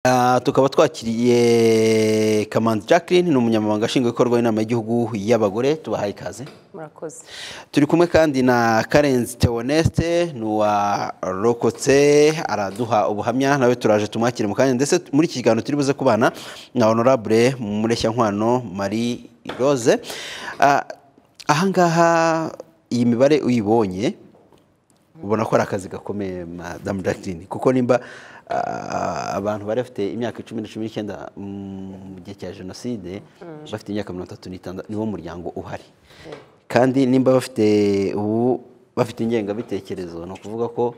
Ah, tukaba twakiriye kamanzi jacqueline ni umunyamabanga nshingwabikorwa w'inama y'igihugu y'abagore tubahaye ikaze murakoze turi kumwe kandi na karenzi teoneste ni uwarokotse araduha ubuhamya nawe turaje tumwakire mu kanya ndetse muri iki kiganiro turi buze kubana na honorable mureshyankwano marie rose Ah, ahangaha iyi mibare uyibonye ubona ko ari akazi gakomeye madamu jacqueline kuko nimba ah, abantu bari bafite imyaka icumi na cumi n'icyenda mu gihe cya jenoside bafite imyaka mirongo itatu n'itandatu niwo muryango uhari kandi nimba bafite ubu bafite ingengabitekerezo ni ukuvuga ko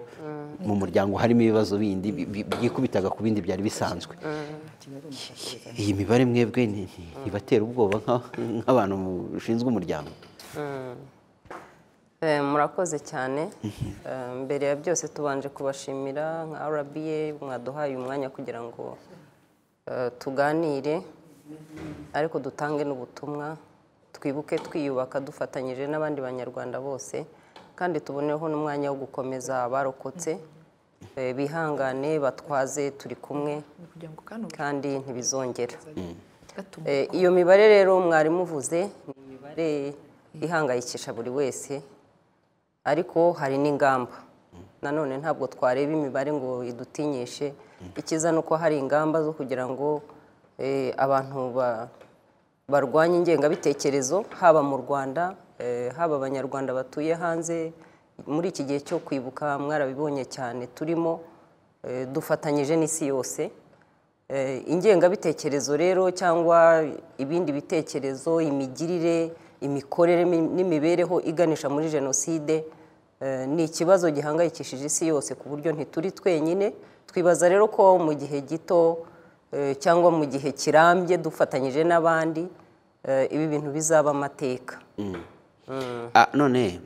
mu muryango harimo ibibazo bindi bi- bi- byikubitaga ku bindi byari bisanzwe iyi mibare mwebwe ni- ni- ntibatera ubwoba nka- nk'abantu bashinzwe umuryango Eh, murakoze cyane Eh, mbere ya byose tubanje kubashimira nka rba mwaduhaye umwanya kugira ngo eh, tuganire ariko dutange n'ubutumwa twibuke twiyubaka dufatanyije n'abandi banyarwanda bose kandi tuboneho n'umwanya wo gukomeza abarokotse Eh, bihangane batwaze turi kumwe kugira ngo kano kandi ntibizongera gatumo Eh, iyo mibare rero mwarimu uvuze ni imibare ihangayikisha buri wese ariko hari n'ingamba nanone ntabwo twareba imibare ngo idutinyishe ikiza ni uko hari ingamba zo kugira ngo eh, abantu ba- barwanye ingengabitekerezo haba mu rwanda eh, haba abanyarwanda batuye hanze muri iki gihe cyo kwibuka mwarabibonye cyane turimo eh, dufatanyije n'isi yose Eh, ingengabitekerezo rero cyangwa ibindi bitekerezo imigirire imikorere mi- n'imibereho iganisha muri jenoside eh, ni ikibazo gihangayikishije isi yose ku buryo ntituri twenyine twibaza rero ko mu gihe gito eh, cyangwa mu gihe kirambye dufatanyije n'abandi eh, ibi bintu bizaba amateka Ah, none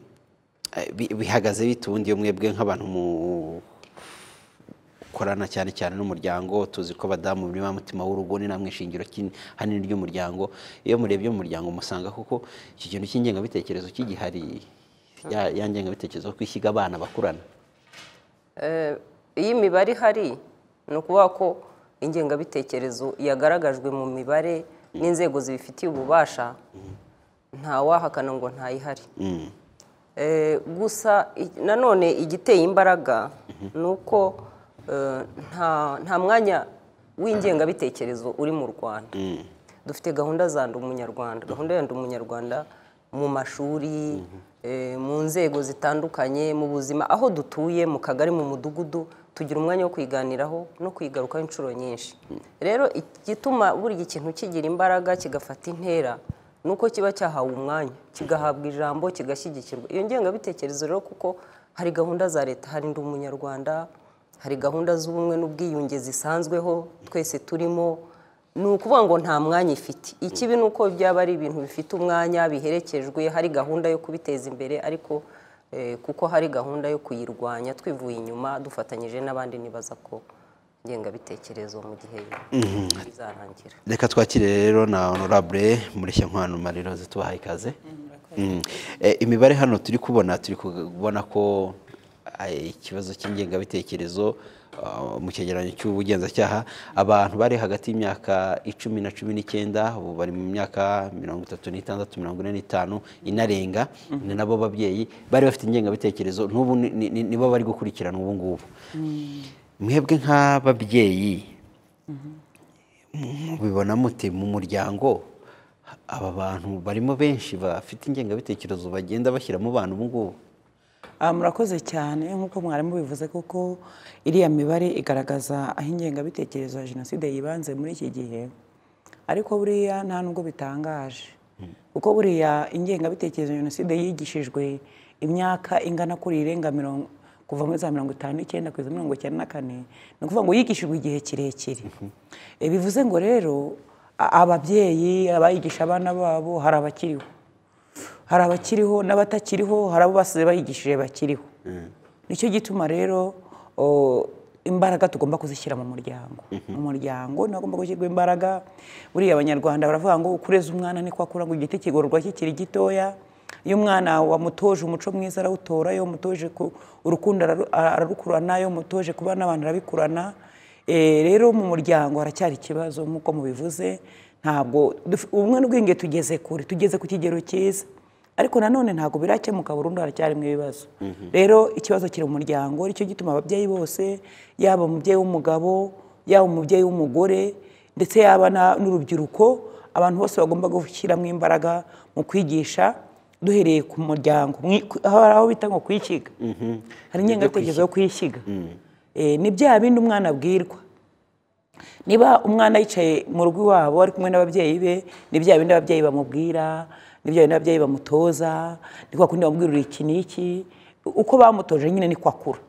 eh, bi- bihagaze bite ubundi iyo mwebwe nk'abantu mukorana cyane cyane n'umuryango tuzi ko abadamu muri ba mutima w'urugo ni namwe shingiro kin- hanini ry'umuryango iyo murebye mu muryango musanga kuko iki kintu cy'ingengabitekerezo kigihari ya ya ngengabitekerezo yo kwishyiga abana bakurana Eh, iyo imibare ihari ni ukuvuga ko ingengabitekerezo yagaragajwe mu mibare n'inzego zibifitiye ububasha ntawahakana ngo ntayihari Mm. Eh, gusa i- nanone igiteye imbaraga ni uko eh, nta nta mwanya w'ingengabitekerezo uri mu rwanda dufite gahunda za ndi umunyarwanda gahunda ya ndi umunyarwanda mu mashuri eh, mu nzego zitandukanye mu buzima aho dutuye mu kagari mu mudugudu tugira umwanya wo kwiganiraho no kwigarukaho inshuro nyinshi rero igituma buri ikintu kigira imbaraga kigafata intera nuko kiba cyahawe umwanya kigahabwa ijambo kigashyigikirwa iyo ngengabitekerezo rero kuko hari gahunda za leta hari ndi umunyarwanda hari gahunda z'ubumwe n'ubwiyunge zisanzweho twese turimo ni ukuvuga ngo nta mwanya ifite ikibi ni uko byaba ari ibintu bifite umwanya biherekejwe hari gahunda yo kubiteza imbere ariko eh, kuko hari gahunda yo kuyirwanya twivuye inyuma dufatanyije n'abandi nibaza ko ngengabitekerezo mu gihe bizarangira reka twakire rero na honorable mureshyankwano marie rose tubahaye ikaze Mm. Eh, imibare hano turi kubona turi kubona ko eh, ikibazo cy'ingengabitekerezo ah, mu cyegeranyo cy'ubugenzacyaha abantu bari hagati y'imyaka icumi na cumi n'icyenda ubu bari mu myaka mirongo itatu n'itandatu mirongo ine n'itanu inarenga ni nabo babyeyi bari bafite ingengabitekerezo n'ubu ni- ni- ni- nibo bari gukurikirana ubu ngubu mwebwe nk'ababyeyi mubibona mute mu muryango aba bantu barimo benshi bafite ingengabitekerezo bagenda bashyira mu bana ubu ngubu Ah, murakoze cyane nk'uko mwarimu bivuze kuko iriya mibare igaragaza aho ingengabitekerezo ya jenoside yibanze muri iki gihe ariko buriya nta nubwo bitangaje kuko buriya ingengabitekerezo ya jenoside yigishijwe imyaka ingana kuri irenga mirongo kuva muri za mirongo itanu n'icyenda kugeza mirongo icyenda na kane ni ukuvuga ngo yigishijwe igihe kirekire Eh, bivuze ngo rero a- ababyeyi abayigisha abana babo hari abakiriho hari abakiriho n'abatakiriho hari abo basize bayigishije bakiriho nicyo gituma rero o, imbaraga tugomba kuzishyira mu muryango mu muryango niho hagomba gushyirwa imbaraga buriya abanyarwanda baravuga ngo ukureze umwana niko akura ngo igiti kigororwa kikiri gitoya iyo umwana wamutoje umuco mwiza arawutora iyo umutoje ku- urukundo araru- ararukurana iyo umutoje kuba n'abantu arabikurana Eh, rero mu muryango haracyari ikibazo nk'uko mubivuze ntabwo duf- ubumwe n'ubwenge tugeze kure tugeze ku kigero cyiza ariko nanone ntabwo birakemuka burundu haracyarimo ibibazo rero ikibazo kiri mu muryango nicyo gituma ababyeyi bose yaba umubyeyi w'umugabo yaba umubyeyi w'umugore ndetse yaba na- n'urubyiruko abantu bose bagomba gushyiramo imbaraga mu kwigisha duhereye ku muryango Mwi- ku- aho hari aho bita ngo kwishyiga hari ingengabitekerezo yo kwishyiga Eh, ni bya bindi umwana abwirwa niba umwana yicaye mu rugo iwabo ari kumwe n'ababyeyi be ni bya bindi ababyeyi bamubwira ni bya bindi ababyeyi bamutoza ni kwa kundi bamubwirira iki n'iki uko bamutoje nyine niko akura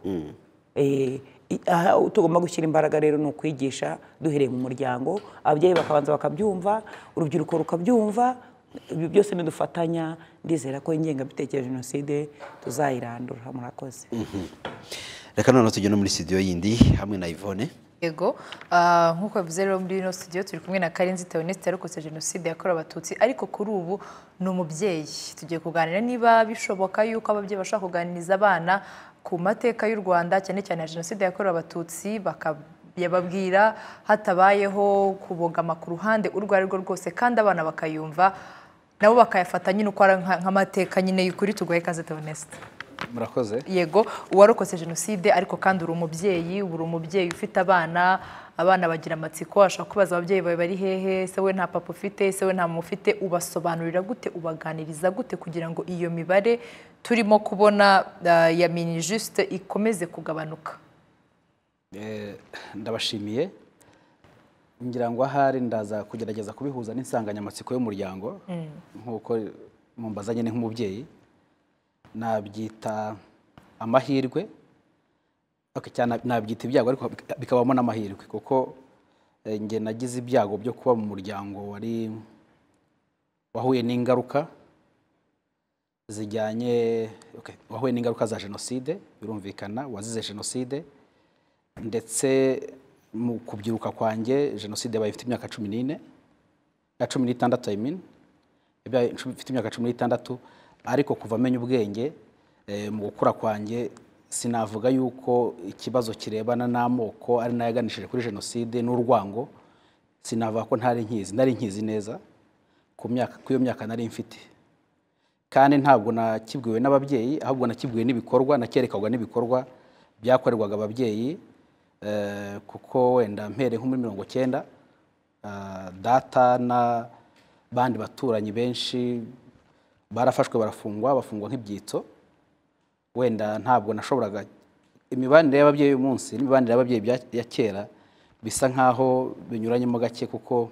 Eh, i- aha tugomba gushyira imbaraga rero ni ukwigisha duhereye mu muryango ababyeyi bakabanza bakabyumva urubyiruko rukabyumva ibi byose nidufatanya ndizera ko ingengabitekerezo ya jenoside tuzayirandura murakoze reka noneho tujye no muri studio yindi hamwe na Yvonne yego ah, nk'uko bivuze rero muri ino studio turi kumwe na karenzi teoneste yarokotse jenoside yakorewe abatutsi ariko kuri ubu ni umubyeyi tugiye kuganira niba bishoboka yuko ababyeyi bashobora kuganiriza abana ku mateka y'u rwanda cyane cyane ya jenoside yakorewe abatutsi bakababwira hatabayeho kubogama ku ruhande urwo ari rwo rwose kandi abana bakayumva nabo bakayafata nyine uko ari nka- nk'amateka nyine y'ukuri tugoye kaze teoneste murakoze yego uwarokotse jenoside ariko kandi uri umubyeyi uri umubyeyi ufite abana abana bagira amatsiko ashobora kubaza ababyeyi bawe bari hehe se we nta papa ufite se we nta mama ufite ubasobanurira gute ubaganiriza gute kugira ngo iyo mibare turimo kubona ah, ya minijusite ikomeze kugabanuka ndabashimiye ngira ngo ahari ndaza kugerageza kubihuza n'insanganyamatsiko y'umuryango nk'uko mumbaza nyine nk'umubyeyi nabyita amahirwe Okay, cyane nabyita ibyago ariko bika- bikabamo n'amahirwe kuko eh, njye nagize ibyago byo kuba mu muryango wari wahuye n'ingaruka zijyanye okay, wahuye n'ingaruka za jenoside birumvikana wazize jenoside ndetse mu kubyiruka kwanjye jenoside yabaye ifite imyaka cumi n'ine ya cumi n'itandatu I mean, yabaye cumi- ifite imyaka cumi n'itandatu ariko kuva amenya ubwenge eh, mu gukura kwanjye sinavuga yuko ikibazo kirebana n'amoko ari nayo yaganishije kuri jenoside n'urwango sinavuga ko ntari nkizi nari nkizi neza ku myaka ku iyo myaka nari mfite kandi ntabwo nakibwiwe n'ababyeyi ahubwo nakibwiwe n'ibikorwa nakerekagwa n'ibikorwa byakorerwaga ababyeyi eh, kuko wenda mpereye nko muri mirongo cyenda ah, data n'abandi baturanyi benshi barafashwe barafungwa bafungwa nk'ibyitso wenda ntabwo nashoboraga imibanire y'ababyeyi uyu munsi n'imibanire y'ababyeyi bya- ya kera bisa nk'aho binyuranyemo gake kuko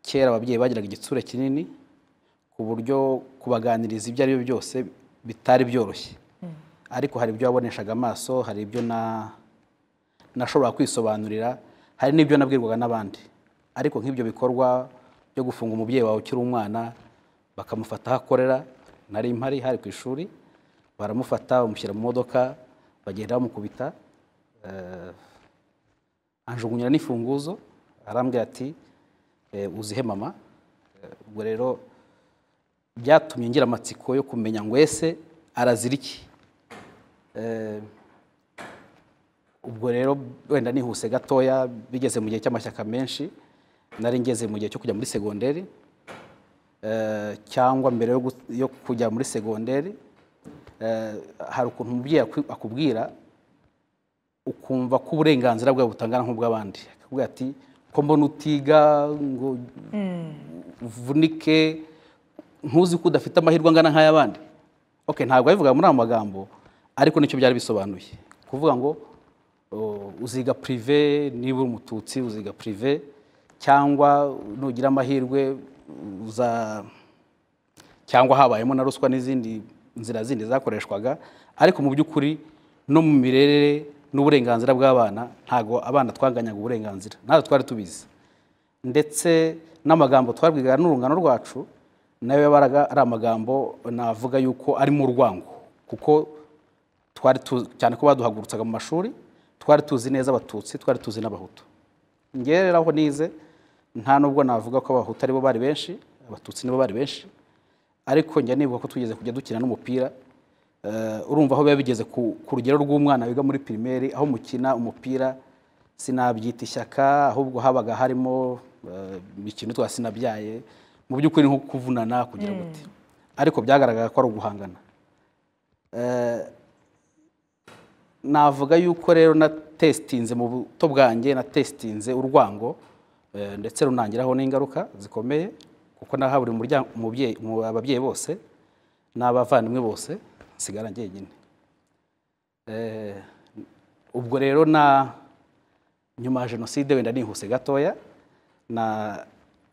kera ababyeyi bagiraga igitsure kinini ku buryo kubaganiriza ibyo ari byo byose bitari byoroshye ariko hari ibyo waboneshaga amaso hari ibyo na nashobora kwisobanurira hari n'ibyo nabwirwaga n'abandi ariko nk'ibyo bikorwa byo gufunga umubyeyi wawe ukiri umwana bakamufata aho akorera nari mpari hari ku ishuri baramufata bamushyira mu modoka bagenda bamukubita eh, anjugunyira n'ifunguzo arambwira ati "Eh, uzihe mama Eh, ubwo rero byatumye ngira amatsiko yo kumenya ngo ese arazira iki Eh, ubwo rero wenda nihuse gatoya bigeze mu gihe cy'amashyaka menshi nari ngeze mu gihe cyo kujya muri segonderi Eh, cyangwa mbere yo gu- yo kujya muri segonderi eh, hari ukuntu umubyeyi akwi- akubwira ukumva ko uburenganzira bwawe butangana nk'ubw'abandi akakubwira ati ko mbona utiga ngo uvunike ntuzi ko udafite amahirwe angana nk'ay'abandi okay ntabwo yabivuga muri ayo magambo ariko nicyo byari bisobanuye kuvuga ngo uh, uziga pirive niba uri umututsi uziga pirive cyangwa nugira amahirwe uza cyangwa habayemo na ruswa n'izindi nzira zindi zakoreshwaga ariko mu by'ukuri no mu mirere n'uburenganzira bw'abana ntabwo abana twanganyaga uburenganzira ntabwo twari tubizi ndetse n'amagambo twabwigaga n'urungano rwacu nayo yabaraga ari amagambo navuga yuko ari mu rwango kuko twari tuzi cyane ko baduhagurutsaga mu mashuri twari tuzi neza abatutsi twari tuzi n'abahutu ngewe rero aho nize nta nubwo navuga ko abahutu aribo bari benshi abatutsi nibo bari benshi ariko njya nibuka ko tugeze kujya dukina n'umupira Eh, urumva aho biba bigeze ku ku rugero rw'umwana wiga muri pirimeri aho mukina umupira sinabyita ishyaka ahubwo habaga harimo eh, ikintu twa sinabyaye mu by'ukuri ni nko kuvunana kugira gute ariko byagaragara ko ari uguhangana Eh, navuga yuko rero na testinze mu buto bwanjye na testinze urwango eh, ndetse runangiraho n'ingaruka zikomeye kuko nahaburiye umuryango umubyeyi- mu- ababyeyi bose n'abavandimwe bose nsigara njyenyine Eh, ubwo rero na nyuma ya jenoside wenda nihuse gatoya na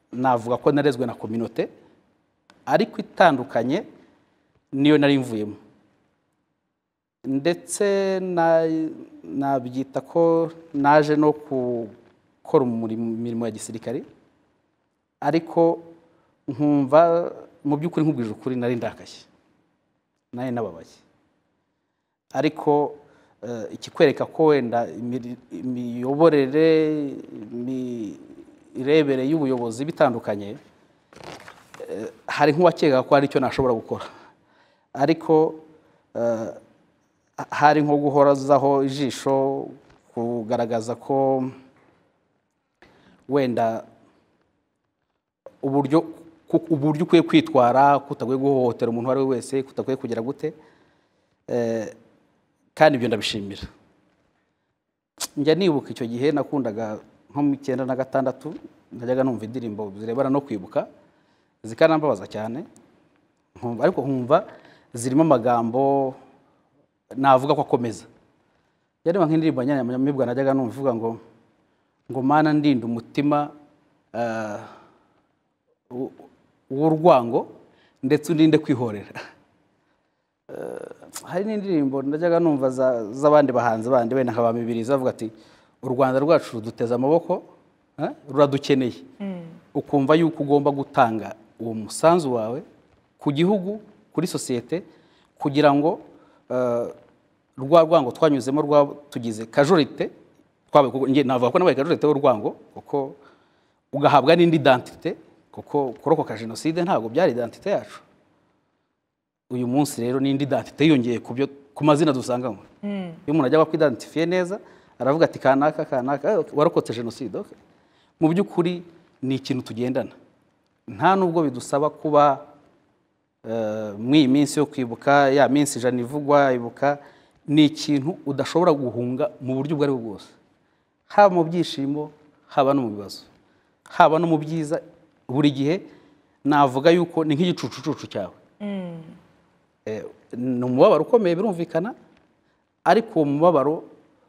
navuga ko narezwe na kominote ariko itandukanye niyo nari mvuyemo ndetse na- nabyita ko naje no gukora umurimo- imirimo ya gisirikare ariko nkumva mu by'ukuri nkubwije ukuri nari ndakashye nari nababaye ariko eh, ikikwereka ko wenda imiri- imiyoborere imirebere y'ubuyobozi bitandukanye eh, hari nk'uwakekaga ko hari icyo nashobora gukora ariko eh, hari nko guhorazaho ijisho kugaragaza ko wenda uburyo ku- uburyo ukwiye kwitwara kutagwe guhohotera umuntu uwo ari we wese kutakwiye kugira gute Eh, kandi ibyo ndabishimira njya nibuka icyo gihe nakundaga nko mu icyenda na gatandatu najyaga numva indirimbo zirebana no kwibuka zikanambabaza cyane nkumva- ariko nkumva zirimo amagambo navuga ko akomeza yareba nk'indirimbo nyamibwa najyaga numva ivuga ngo ngo mana ndinde umutima ah, w- w'urwango ndetse uninde kwihorera Eh, hari n'indirimbo najyaga numva za- z'abandi bahanzi bandi wenda nka ba mibiri zavuga ati u rwanda rwacu ruduteze amaboko eh, ruradukeneye ukumva yuko ugomba gutanga uwo musanzu wawe ku gihugu kuri sosiyete kugira ngo eh, rwa rwango twanyuzemo rwa tugize kajorite twabaye kuko njye navuga ko nabaye kajorite y'urwango kuko ugahabwa n'indi identite kuko kurokoka jenoside ntabwo byari identite yacu uyu munsi rero n'indi identite yiyongeye ku byo ku mazina dusanganywe iyo umuntu ajya kwidantifiye neza aravuga ati kanaka kanaka eh, warokotse jenoside okay." mu by'ukuri ni ikintu tugendana nta nubwo bidusaba kuba eh, muri iyi minsi yo kwibuka ya minsi ijana ivugwa ibuka ni ikintu udashobora guhunga mu buryo ubwo ari bwo bwose haba mu byishimo haba no mu bibazo haba no mu byiza buri gihe navuga yuko ni nk'igicucucucu cyawe Eh, ni umubabaro ukomeye birumvikana ariko uwo mubabaro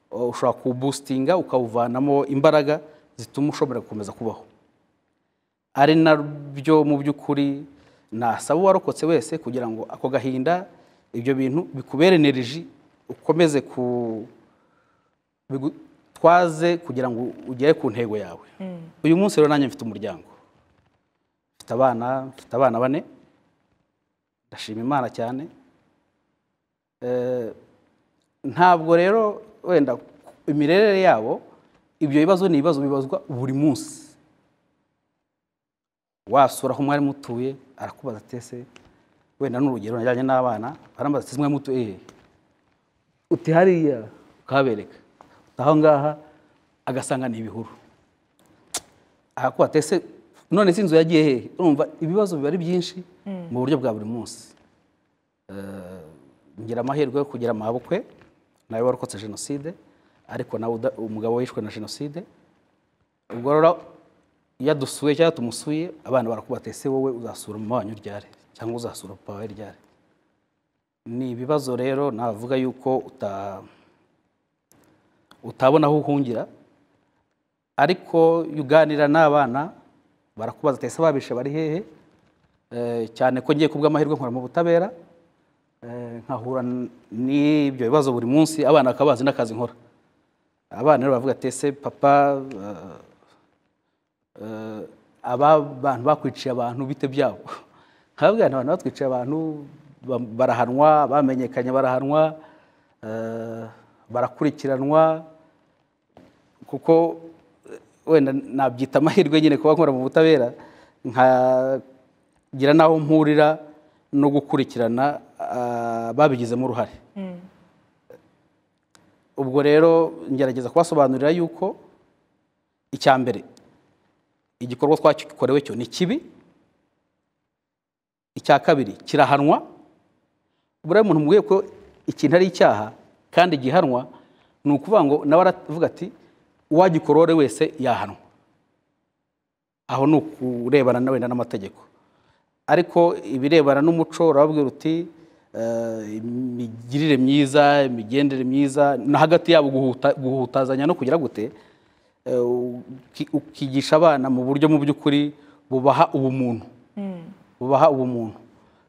eh, ushobora kuwubusitinga ukawuvanamo imbaraga zituma ushobora gukomeza kubaho ari nabyo mu by'ukuri nasaba uwarokotse wese kugira ngo ako gahinda ibyo bintu bikubere energy ukomeze ku bigutwaze kugira ngo ugere ku ntego yawe uyu munsi rero nanjye mfite umuryango mfite abana mfite abana bane ndashima imana cyane Eh, ntabwo rero wenda imirere yabo ibyo bibazo ni ibibazo bibazwa buri munsi wasura aho mwari mutuye arakubaza ati ese wenda n'urugero najyanye n'abana barambaza ati ese mwari mutuye hehe uti hariya ukabereka aho ngaha agasanga ni ibihuru arakubaza ati ese none se inzu yagiye hehe urumva ibibazo biba ari byinshi mu buryo bwa buri munsi Eh, ngira amahirwe yo kugira amabukwe nawe warokotse jenoside ariko nawe uda- umugabo wishwe na jenoside ubwo rero iyo dusuye cyangwa tumusuye abana barakuba ese wowe uzasura mama wanyu ryari cyangwa uzasura papa wawe ryari ni ibibazo rero navuga yuko uta utabona aho uhungira ariko iyo uganira n'abana barakubaza ati ese ababishe bari hehe Eh, cyane ko ngiye kubw'amahirwe nkora mu butabera eh, nkahura n- n'ibyo bibazo buri munsi abana bakaba bazi n'akazi nkora abana rero baravuga ati ese papa eh, eh, aba bantu bakwiciye abantu bite byabo nkababwira nti abantu batwiciye abantu ba- barahanwa bamenyekanye barahanwa eh, barakurikiranwa kuko eh, wenda nabyita amahirwe nyine kuba nkora mu butabera nkagira n'aho mpurira no gukurikirana ah, babigizemo uruhare ubwo rero ngerageza kubasobanurira yuko icya mbere igikorwa twakorewe cyo ni kibi icya kabiri kirahanwa buriya umuntu mubwiye ko ikintu ari icyaha kandi gihanwa ni ukuvuga ngo nawe aravuga ati uwagikorore wese yahanwa aho ni ukurebana na wenda n'amategeko ariko ibirebana n'umuco urababwira uti eh, imigirire myiza imigendere myiza no hagati yabo guhuta- guhutazanya no kugira gute eh, uki- ukigisha abana mu buryo mu by'ukuri bubaha ubumuntu bubaha ubumuntu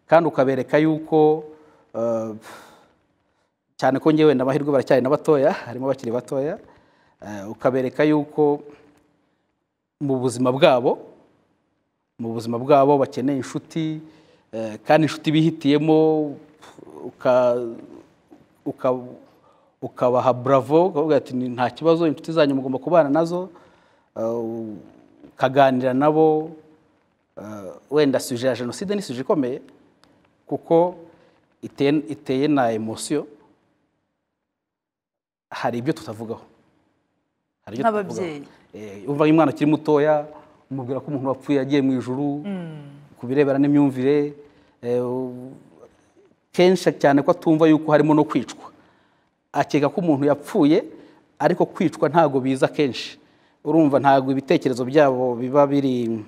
kandi ukabereka yuko eh, cyane ko ngewe wenda amahirwe baracyari na batoya harimo abakiri batoya eh, ukabereka yuko mu buzima bwabo mu buzima bwabo bakeneye inshuti eh, kandi inshuti bihitiyemo uka- uka- ukabaha bravo ukavuga ati "Ni- nta kibazo inshuti zanyu mugomba kubana nazo eh, ukaganira nabo eh, wenda suje ya jenoside ni suje ikomeye kuko iteye iteye na emosiyo hari ibyo tutavugaho hari ibyo tutavugaho. Nk'ababyeyi. Eh, umva umwana ukiri mutoya umubwira ko umuntu wapfuye yagiye mu ijuru ku birebera n'imyumvire eh, u- kenshi cyane ko atumva yuko harimo no kwicwa akeka ko umuntu yapfuye ariko kwicwa ntabwo biza kenshi urumva ntabwo ibitekerezo byabo biba biri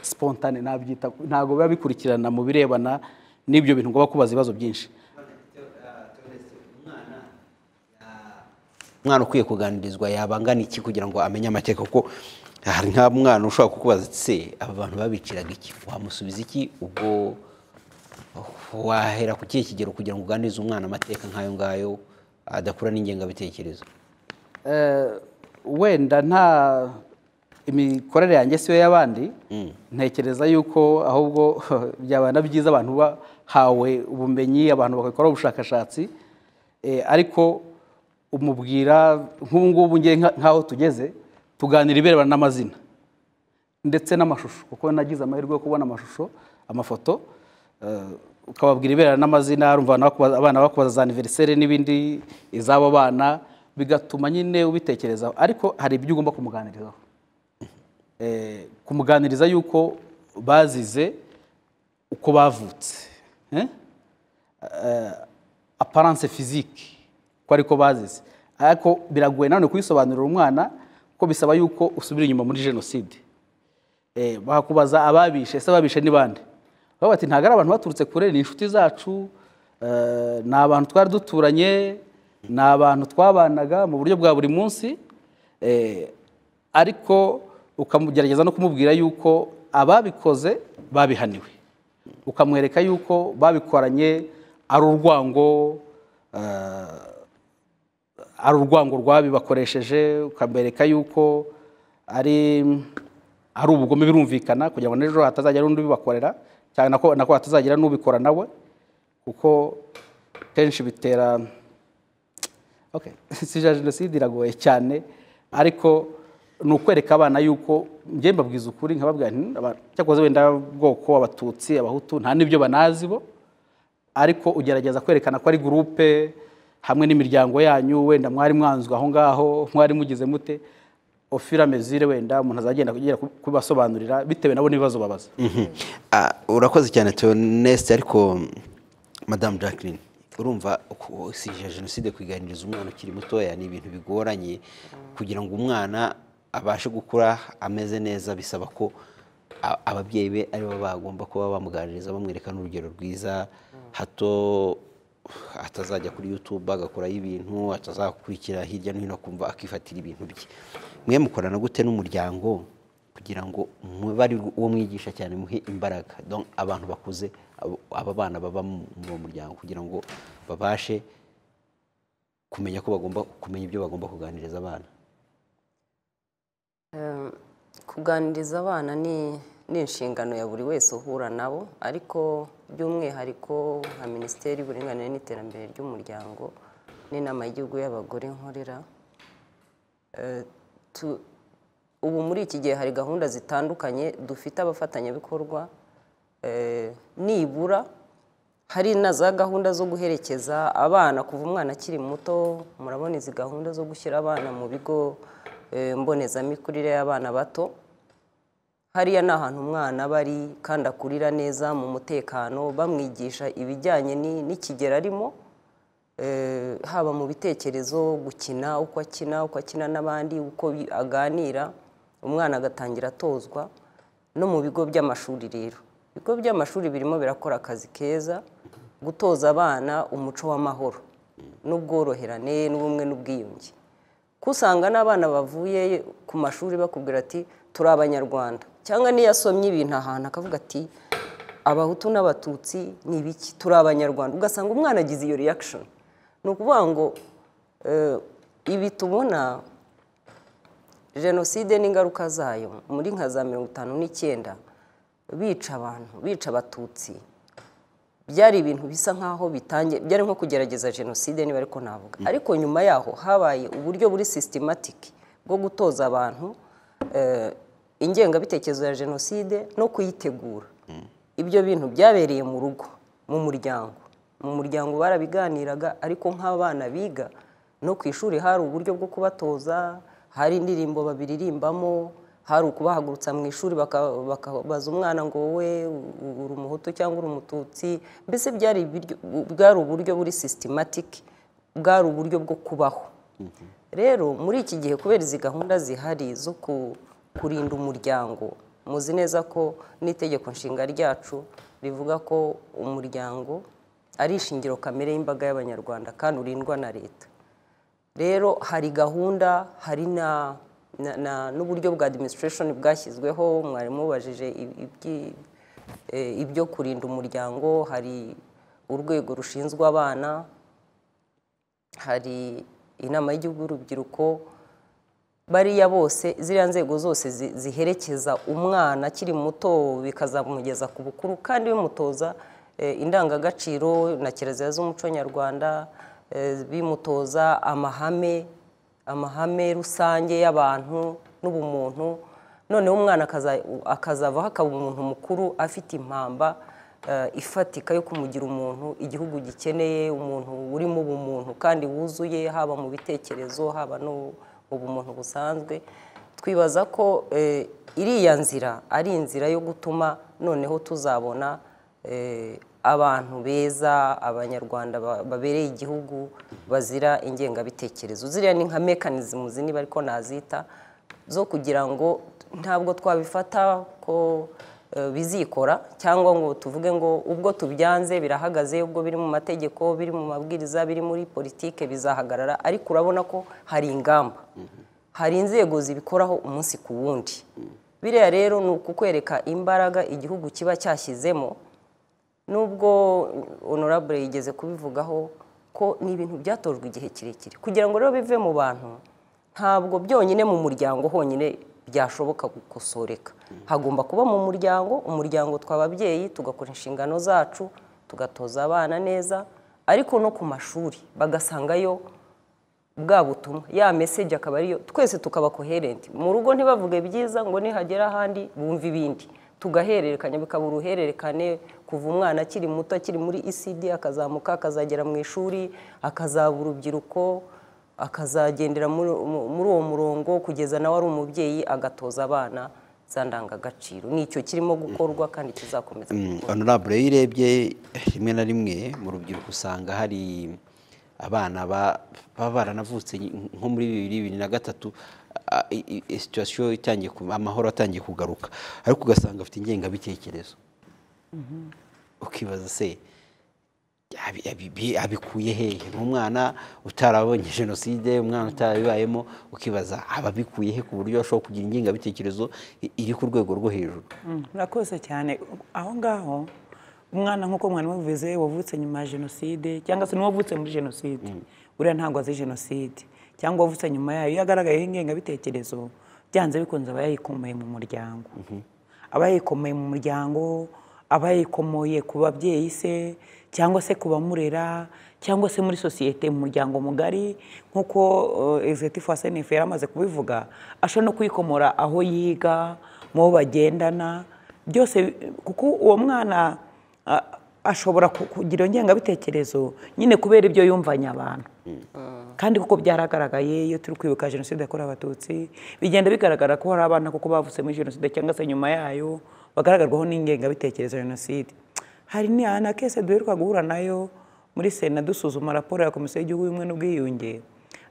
spontane nabyita ntabwo biba bikurikirana mu birebana n'ibyo bintu ngo bakubaza ibibazo byinshi umwana ukwiye kuganirizwa yabangana iki kugira ngo amenye amateka kuko hari nka mwana ushobora kukubaza ati se aba bantu babiciraga iki wamusubiza iki ubwo wahera ku kihe kigero kugira ngo uganirize umwana amateka nk'ayo ngayo adakura n'ingengabitekerezo Eh, wenda nta imikorere yanjye siyo y'abandi ntekereza yuko ahubwo byabana byiza abantu bahawe ubumenyi abantu bagakora ubushakashatsi Eh, ariko umubwira nk'ubu ngubu ngiye nka- nk'aho tugeze tuganira ibirebana n'amazina ndetse n'amashusho kuko nagize amahirwe yo kubona amashusho amafoto eh, ukababwira ibera n'amazina urumva abana bakubaza- abana bakubaza za aniveriseri n'ibindi iz'abo bana bigatuma nyine ubitekerezaho ariko hari ibyo ugomba kumuganirizaho Eh, kumuganiriza yuko bazize uko bavutse eh? Eh, aparance physique ko ariko bazize ariko biragoye nanone kubisobanurira umwana kuko bisaba yuko usubira inyuma muri jenoside Eh, bakakubaza ababishe ese ababishe ni bande baba bati ntabwo ari abantu baturutse kure ni inshuti zacu eh, ni abantu twari duturanye ni abantu twabanaga mu buryo bwa buri munsi eh, ariko ukamugerageza no kumubwira yuko ababikoze babihaniwe ukamwereka yuko babikoranye ari urwango eh, ari urwango rwabibakoresheje ukamwereka yuko ari ari ubugome birumvikana kugira ngo n'ejo hatazagira n'undi ubibakorera cyane nako nako hatazagira n'ubikora nawe kuko kenshi bitera okay. si ja jenoside iragoye cyane ariko ni ukwereka abana yuko njye mbabwiza ukuri nkababwira nti "Aba- cyakoze wenda bwoko abatutsi abahutu nta n'ibyo banazi bo ariko ugerageza kwerekana ko ari gurupe hamwe n'imiryango yanyu wenda mwari mwanzwe aho ngaho mwari mugize mute ofira mezire wenda umuntu azagenda kugira kubasobanurira bitewe nabo n'ibibazo babaza Mhm. Ah, urakoze cyane Theoneste ariko mm, madamu Jacqueline urumva ku- si je- jenoside kuganiriza umwana ukiri mutoya ni ibintu bigoranye kugira ngo umwana abashe gukura ameze neza bisaba ko a- ababyeyi be aribo bagomba kuba bamuganiriza bamwereka n'urugero rwiza hato atazajya kuri YouTube agakuraho ibintu atazakurikira hirya no hino akumva akifatira ibintu bye mwe mukorana gute n'umuryango kugira ngo mube ari uwo mwigisha cyane muhe imbaraga Donc, abantu bakuze abo- aba bana baba mu- mu muryango kugira ngo babashe kumenya ko bagomba kumenya ibyo bagomba kuganiriza abana Eh, kuganiriza abana ni ni inshingano ya buri wese uhura nabo ariko by'umwihariko nka minisiteri y'uburinganire n'iterambere ry'umuryango n'inama y'igihugu y'abagore nkorera eh, tu- ubu muri iki gihe hari gahunda zitandukanye dufite abafatanyabikorwa eh, nibura hari na za gahunda zo guherekeza abana kuva umwana akiri muto murabona izi gahunda zo gushyira abana mu bigo eh, mbonezamikurire y'abana bato hariya ni ahantu umwana aba ari kandi akurira neza mu mutekano bamwigisha ibijyanye ni- n'ikigero arimo eh, haba mu bitekerezo gukina uko akina uko akina n'abandi uko bi- aganira umwana agatangira atozwa no mu bigo by'amashuri rero ibigo by'amashuri birimo birakora akazi keza gutoza abana umuco w'amahoro n'ubworoherane n'ubumwe n'ubwiyunge ko usanga n'abana bavuye ku mashuri bakubwira ati turi abanyarwanda cyangwa n'iyo asomye ibintu ahantu akavuga ati abahutu n'abatutsi ni ibiki turi abanyarwanda ugasanga umwana agize iyo reaction ni ukuvuga ngo eh, ibi tubona jenoside n'ingaruka zayo muri nka za mirongo itanu n'icyenda bica abantu bica abatutsi byari ibintu bisa nk'aho bitangiye byari nko kugerageza jenoside niba ariko navuga ariko nyuma yaho habaye uburyo buri sisitematiki bwo gutoza abantu eh, ingengabitekerezo ya jenoside no kuyitegura ibyo bintu byabereye mu rugo mu muryango mu muryango barabiganiraga ariko nk'abana biga no ku ishuri hari uburyo bwo kubatoza hari indirimbo babiririmbamo hari ukubahagurutsa mu ishuri baka- bakabaza umwana ngo wowe u- uri umuhutu cyangwa uri umututsi mbese byari ibiryo- bwari uburyo buri sisitematiki bwari uburyo bwo kubaho rero muri iki gihe kubera izi gahunda zihari zo ku- kurinda umuryango muzi neza ko n'itegeko nshinga ryacu rivuga ko umuryango ari ishingiro kamere y'imbaga y'abanyarwanda kandi urindwa na leta rero hari gahunda hari na na- na- n'uburyo bwa administration bwashyizweho mwarimu ubajije i- ibyi- eh, ibyo kurinda umuryango hari urwego rushinzwe abana hari inama y'igihugu y'urubyiruko bariya bose ziriya nzego zose zi- ziherekeza umwana akiri muto bikazamugeza ku bukuru kandi bimutoza eh, indangagaciro na kirazira z'umuco nyarwanda eh, bimutoza amahame amahame rusange y'abantu n'ubumuntu noneho umwana akaza- akazavaho akaba umuntu mukuru afite impamba eh, ifatika yo kumugira umuntu igihugu gikeneye umuntu urimo ubumuntu kandi wuzuye haba mu bitekerezo haba no mu bumuntu busanzwe twibaza ko eh, iriya nzira ari inzira yo gutuma noneho tuzabona eh, abantu beza abanyarwanda ba- babereye igihugu bazira ingengabitekerezo ziriya ni nka mekanizmu zini ariko nazita zo kugira ngo ntabwo twabifata ko eh, bizikora cyangwa ngo tuvuge ngo ubwo tubyanze birahagaze ubwo biri mu mategeko biri mu mabwiriza biri muri politike bizahagarara ariko urabona ko hari ingamba hari inzego zibikoraho umunsi ku wundi biriya rero ni ukukwereka imbaraga igihugu kiba cyashyizemo nubwo honorable yigeze kubivugaho ko ni ibintu byatojwe igihe kirekire kugira ngo rero bive mu bantu ntabwo byonyine mu muryango honyine byashoboka gukosoreka hagomba kuba mu muryango umuryango tw'ababyeyi tugakora inshingano zacu tugatoza abana neza ariko no ku mashuri bagasangayo bwa butumwa ya meseje akaba ariyo twese tukaba koherenti mu rugo ntibavuge byiza ngo nihagera ahandi bumve ibindi tugahererekanya bikaba uruhererekane kuva umwana akiri muto akiri muri icd akazamuka akazagera mu ishuri akazaba urubyiruko akazagendera muri mu- muri uwo murongo kugeza nawe ari umubyeyi agatoza abana za ndangagaciro ni icyo kirimo gukorwa kandi kizakomeza gukorwa. honorable iyo urebye rimwe na rimwe mu rubyiruko usanga hari abana ba- baba baranavutse nko muri bibiri bibiri na gatatu a- i- i- i- situwasiyo itangiye ku- amahoro atangiye kugaruka ariko ugasanga afite ingengabitekerezo ukibaza se abi- abi- bi- abikuye hehe nk'umwana utarabonye jenoside umwana utarabibayemo ukibaza ababikuye he ku buryo ashobora kugira ingengabitekerezo i- iri ku rwego rwo hejuru Mm, murakoze cyane aho ngaho umwana nk'uko mwari mubivuze wavutse nyuma ya jenoside cyangwa se n'uwavutse muri jenoside uriya ntabwo azi jenoside cyangwa wavutse nyuma yayo iyo agaragayeho ingengabitekerezo byanze bikunze aba yayikomeye mu muryango aba yayikomeye mu muryango aba yayikomoye ku babyeyi se cyangwa se ku bamurera cyangwa se muri sosiyete mu muryango mugari nk'uko egizegitifu wa senefu yari amaze kubivuga ashobora no kuyikomora aho yiga mu bo bagendana byose kuko uwo mwana a- ashobora ku- kugira iyo ngengabitekerezo nyine kubera ibyo yumvanye abantu kandi kuko byaragaragaye iyo turi kwibuka jenoside yakorewe abatutsi bigenda bigaragara ko hari abana kuko bavutse muri jenoside cyangwa se nyuma yayo bagaragarwaho n'ingengabitekerezo ya jenoside hari ni- hari na kese duheruka guhura nayo muri sena dusuzuma raporo ya komisiyo y'igihugu y'ubumwe n'ubwiyunge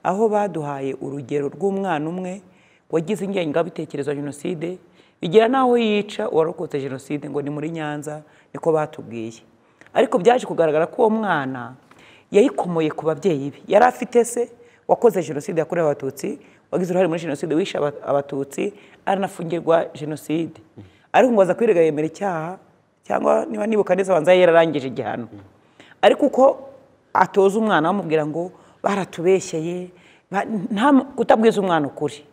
aho baduhaye urugero rw'umwana umwe wagize ingengabitekerezo ya jenoside bigera n'aho yica uwarokotse jenoside ngo ni muri nyanza niko batubwiye ariko byaje kugaragara ko uwo mwana yayikomoye ku babyeyi be yari afite se wakoze jenoside yakorewe abatutsi wagize uruhare muri jenoside wishe aba- abatutsi aranafungirwa jenoside ariko ngo aza kwirega yemera icyaha cyangwa niba nibuka neza abanza yari yararangije igihano ariko uko atoza umwana bamubwira ngo baratubeshyeye ba- nta- kutabwiza umwana ukuri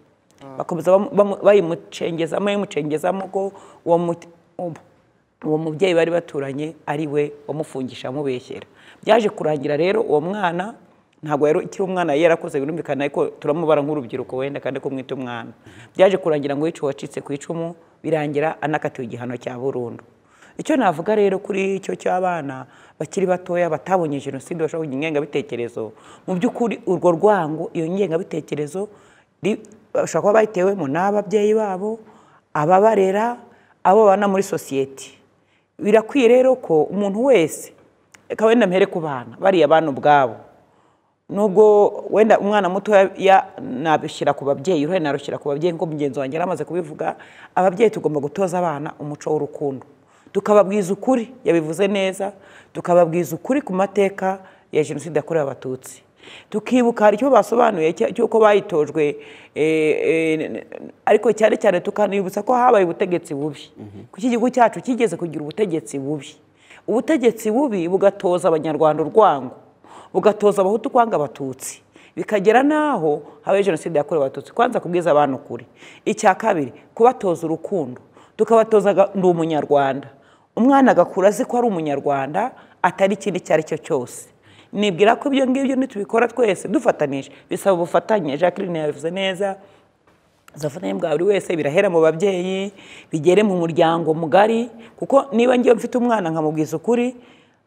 bakomeza bamu- bamu- bayimucengezamo bayimucengezamo ko uwo muti- ubu- uwo mubyeyi bari baturanye ari we wamufungisha amubeshyera byaje kurangira rero uwo mwana ntabwo yari ikiri umwana yari yarakoze birumvikana ariko turamubara nk'urubyiruko wenda kandi ko mwita umwana byaje kurangira ngo yica uwacitse ku icumu birangira anakatiwe igihano cya burundu icyo navuga rero kuri icyo cy'abana bakiri batoya batabonye jenoside bashobora kugira ingengabitekerezo mu by'ukuri urwo rwango iyo ngengabitekerezo ri- bashobora kuba bayitewemo n'ababyeyi babo ababarera abo babana muri sosiyete birakwiye rero ko umuntu wese reka wenda mpere ku bana bariya bana ubwabo nubwo wenda umwana mutoya ya- nabishyira ku babyeyi uruhare narushyira ku babyeyi nk'uko mugenzi wanjye yari amaze kubivuga ababyeyi tugomba gutoza abana umuco w'urukundo tukababwiza ukuri yabivuze neza tukababwiza ukuri ku mateka ya jenoside yakorewe abatutsi tukibuka hari icyo basobanuye cya- cy'uko bayitojwe eh, eh, n- n- ariko cyane cyane tukanibutsa ko habaye ubutegetsi bubi kuko igihugu cyacu kigeze kugira ubutegetsi bubi ubutegetsi bubi bugatoza abanyarwanda urwango bugatoza abahutu kwanga abatutsi bikagera n'aho habaye jenoside yakorewe abatutsi kwanza kubwiza abantu ukuri icya kabiri kubatoza urukundo tukabatoza aga- ndi umunyarwanda umwana agakura azi ko ari umunyarwanda atari ikindi icyo ari cyo cyose nibwira ko ibyo ngibyo nitubikora twese dufatanije bisaba ubufatanye jacqueline yabivuze neza ubufatanye bwa buri wese birahera mu babyeyi bigere mu muryango mugari kuko niba ngewe mfite umwana nkamubwiza ukuri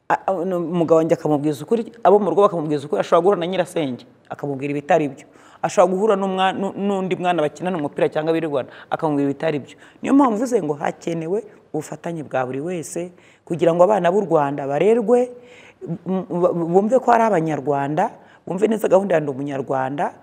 a- a- no, umugabo wanjye akamubwiza ukuri abo mu rugo bakamubwiza ukuri ashobora guhura na nyirasenge akamubwira ibitari byo ashobora guhura n'umwa- n'u- n'undi mwana bakinana umupira cyangwa birirwana akamubwira ibitari byo niyo mpamvu mvuze ngo hakenewe ubufatanye bwa buri wese kugira ngo abana b'u rwanda barerwe m- m- bumve ko ari abanyarwanda bumve neza gahunda ya ndi umunyarwanda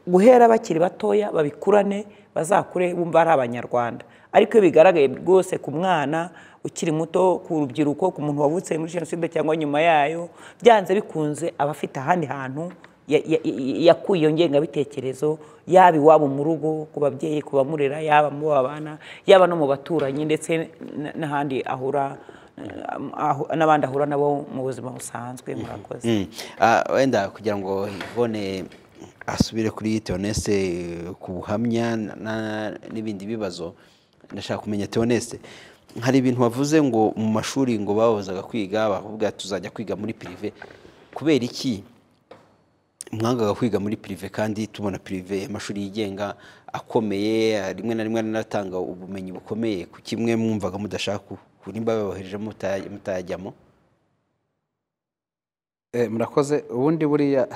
guhera bakiri batoya babikurane bazakure bumva ari abanyarwanda ariko iyo bigaragaye rwose ku mwana ukiri muto ku rubyiruko ku muntu wavutse muri jenoside cyangwa nyuma yayo byanze bikunze aba afite ahandi hantu ya- ya- ya- yakuye iyo ngengabitekerezo yaba iwabo mu rugo ku babyeyi ku bamurera yaba mu babana yaba no mu baturanyi ndetse n- n'ahandi ahura ahu- n'abandi ahura nabo mu buzima busanzwe murakoze Mm. Ah, wenda kugira ngo Yvonne asubire kuri Theoneste eh, ku buhamya na- n'ibindi bibazo ndashaka kumenya Theoneste hari ibintu wavuze ngo mu mashuri ngo bahozaga kwiga bavuga tuzajya kwiga muri pirive kubera iki mwangaga kwiga muri pirive kandi tubona pirive amashuri yigenga akomeye rimwe na rimwe anatanga ubumenyi bukomeye ku kimwe mwumvaga mudashaka ku- ku- nimba babohereje mutaya- mutayajyamo Eh, murakoze ubundi buriya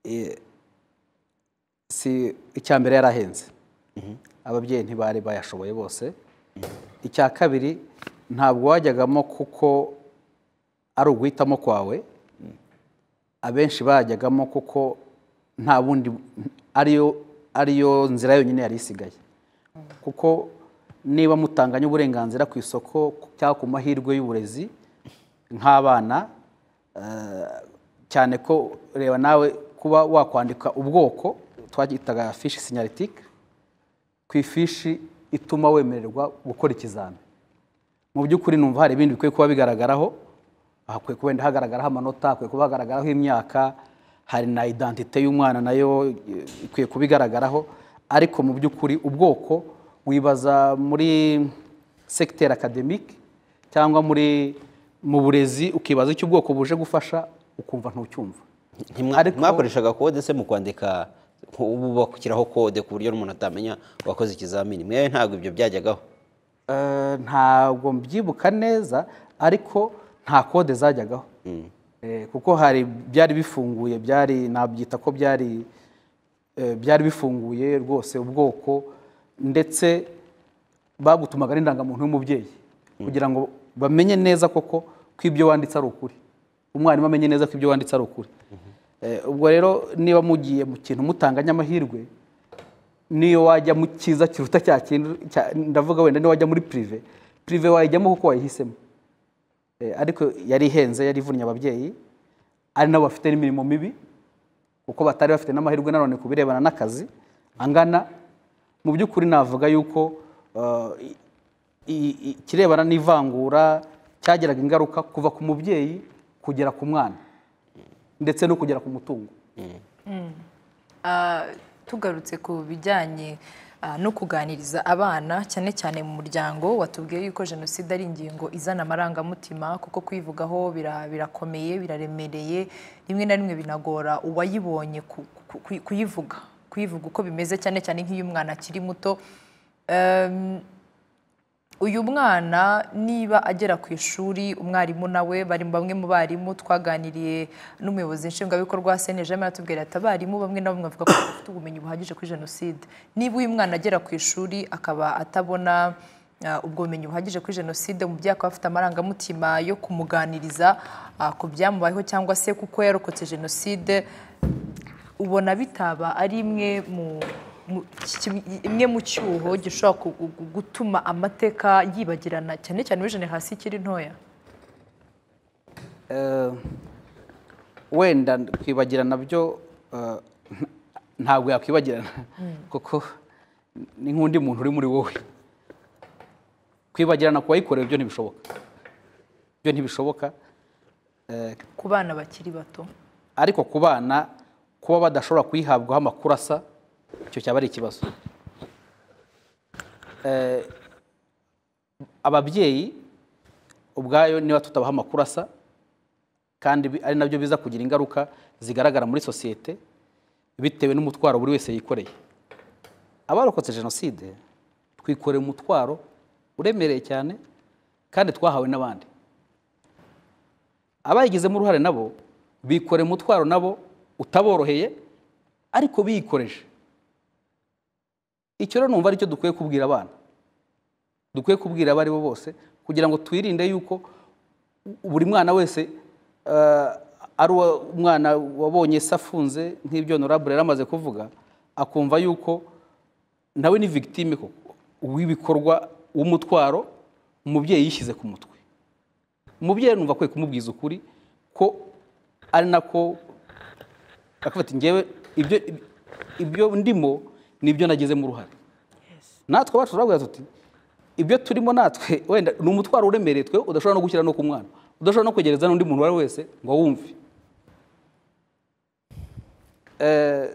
eh, si icya mbere yarahenze ababyeyi ntibari bayashoboye bose icya kabiri ntabwo wajyagamo kuko ari uguhitamo kwawe abenshi bajyagamo kuko nta bundi ariyo ariyo nzira yonyine yari isigaye kuko niba mutanganya uburenganzira ku isoko cyangwa ku mahirwe y'uburezi nk'abana eh, cyane ko reba nawe kuba wakwandika ubwoko twagitaga fishi sinyaritike ku ifishi ituma wemererwa gukora ikizami mu by'ukuri numva hari ibindi bikwiye kuba bigaragaraho hakwiye kuba wenda hagaragaraho amanota hakwiye kuba hagaragaraho imyaka hari na identite y'umwana nayo eh, ikwiye kuba igaragaraho ariko mu by'ukuri ubwoko wibaza muri segiteri akademike cyangwa muri mu burezi ukibaza icyo ubwoko buje gufasha ukumva ntucyumva Ntimwa- Ariko- mwakoreshaga kode se mu kwandika ubu bakukiraho kode ku buryo n'umuntu atamenya wakoze ikizamini mwewe ntabwo ibyo byajyagaho Eh, ntabwo mbyibuka neza ariko nta kode zajyagaho Eh, kuko hari byari bifunguye byari nabyita ko byari eh, byari bifunguye rwose ubwoko ndetse bagutumaga n'indangamuntu y'umubyeyi kugira ngo bamenye neza koko ko ibyo wanditse ari ukuri umwarimu amenye neza ko ibyo wanditse ari ukuri Eh, ubwo rero niba mugiye mu kintu mutanganya amahirwe niyo wajya mu cyiza kiruta cya kintu cya- ndavuga wenda niyo wajya muri pirive pirive wayijyamo kuko wayihisemo Eh, ariko yari ihenze yari ivunnye ababyeyi ari nabo bafite n'imirimo mibi kuko batari bafite n'amahirwe nanone ku birebana n'akazi angana mu by'ukuri navuga yuko eh, i- i- ikirebana n'ivangura cyagiraga ingaruka kuva ku mubyeyi kugera ku mwana ndetse no kugera ku mutungo Ah, tugarutse ku bijyanye ah, no kuganiriza abana cyane cyane mu muryango watubwiye yuko jenoside ari ingingo izana amarangamutima kuko kuyivugaho bira- birakomeye biraremereye rimwe na rimwe binagora uwayibonye ku- ku- ku- kuyivuga kuyivuga uko bimeze cyane cyane nk'iyo umwana akiri muto Em, uyu mwana niba agera ku ishuri umwarimu nawe bari bamwe mu barimu twaganiriye n'umuyobozi nshingwabikorwa senejama yatubwira ati abarimu bamwe na bamwe bavuga ko bafite ubumenyi buhagije kuri jenoside niba uyu mwana agera ku ishuri akaba atabona ah, ubwo bumenyi buhagije kuri jenoside umubyeyi akaba afite amarangamutima yo kumuganiriza ah, ku byamubayeho cyangwa se kuko yarokotse jenoside ubona bitaba ari imwe mu mu- ki- imwe mu cyuho gishobora ku- gu- gu- gutuma amateka yibagirana cyane cyane muri generasiyo ikiri ntoya Eh, wenda kwibagirana byo eh, ntabwo yakwibagirana kuko ni nk'undi muntu uri muri wowe kwibagirana ku wayikorewe byo ntibishoboka byo ntibishoboka Eh, ku bana bakiri bato ariko ku bana kuba badashobora kuyihabwaho amakuru asa icyo cyaba ari ikibazo Eh, ababyeyi ubwayo niba tutabaha amakuru asa kandi bi- ari nabyo biza kugira ingaruka zigaragara muri sosiyete bitewe n'umutwaro buri wese yikoreye abarokotse jenoside twikoreye umutwaro uremereye cyane kandi twahawe n'abandi abayigizemo uruhare nabo bikoreye umutwaro nabo utaboroheye ariko biyikoreje icyo rero numva aricyo dukwiye kubwira abana dukwiye kubwira abo ari bo bose kugira ngo twirinde yuko buri mwana wese eh, ari uwa- umwana wabonye se afunze nk'ibyo honorable yari amaze kuvuga akumva yuko nawe ni victime koko w'ibikorwa w'umutwaro umubyeyi yishyize ku mutwe umubyeyi numva akwiye kumubwiza ukuri ko ari nako akavuga ati ngewe ibyo ibyo ndimo nibyo nagizemo uruhare natwe abacu turabwira tuti ibyo turimo natwe wenda ni umutwaro uremereye twe udashobora no gushyira no ku mwana udashobora no kwegereza n'undi muntu uwo ari we wese ngo awumve Eh,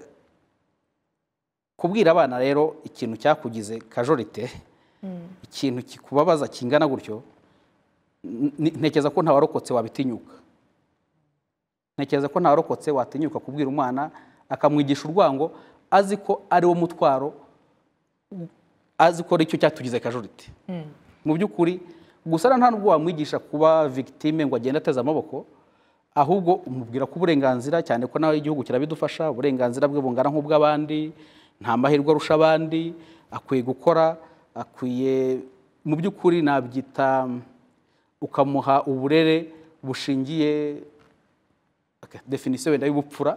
kubwira abana rero ikintu cyakugize kajorite ikintu kikubabaza kingana gutyo ni- ntekereza ko nta warokotse wabitinyuka ntekereza ko nta warokotse watinyuka kubwira umwana akamwigisha urwango azi ko ari wo mutwaro azi ko aricyo cyatugize kajuriti mu by'ukuri gusa rero nta nubwo wamwigisha kuba victime ngo agende ateze amaboko ahubwo umubwira ko uburenganzira cyane ko nawe igihugu kirabidufasha uburenganzira bwe bungana nk'ubw'abandi nta mahirwe arusha abandi akwiye gukora akwiye mu by'ukuri nabyita ukamuha uburere bushingiye okay, definisiyo wenda y'ubupfura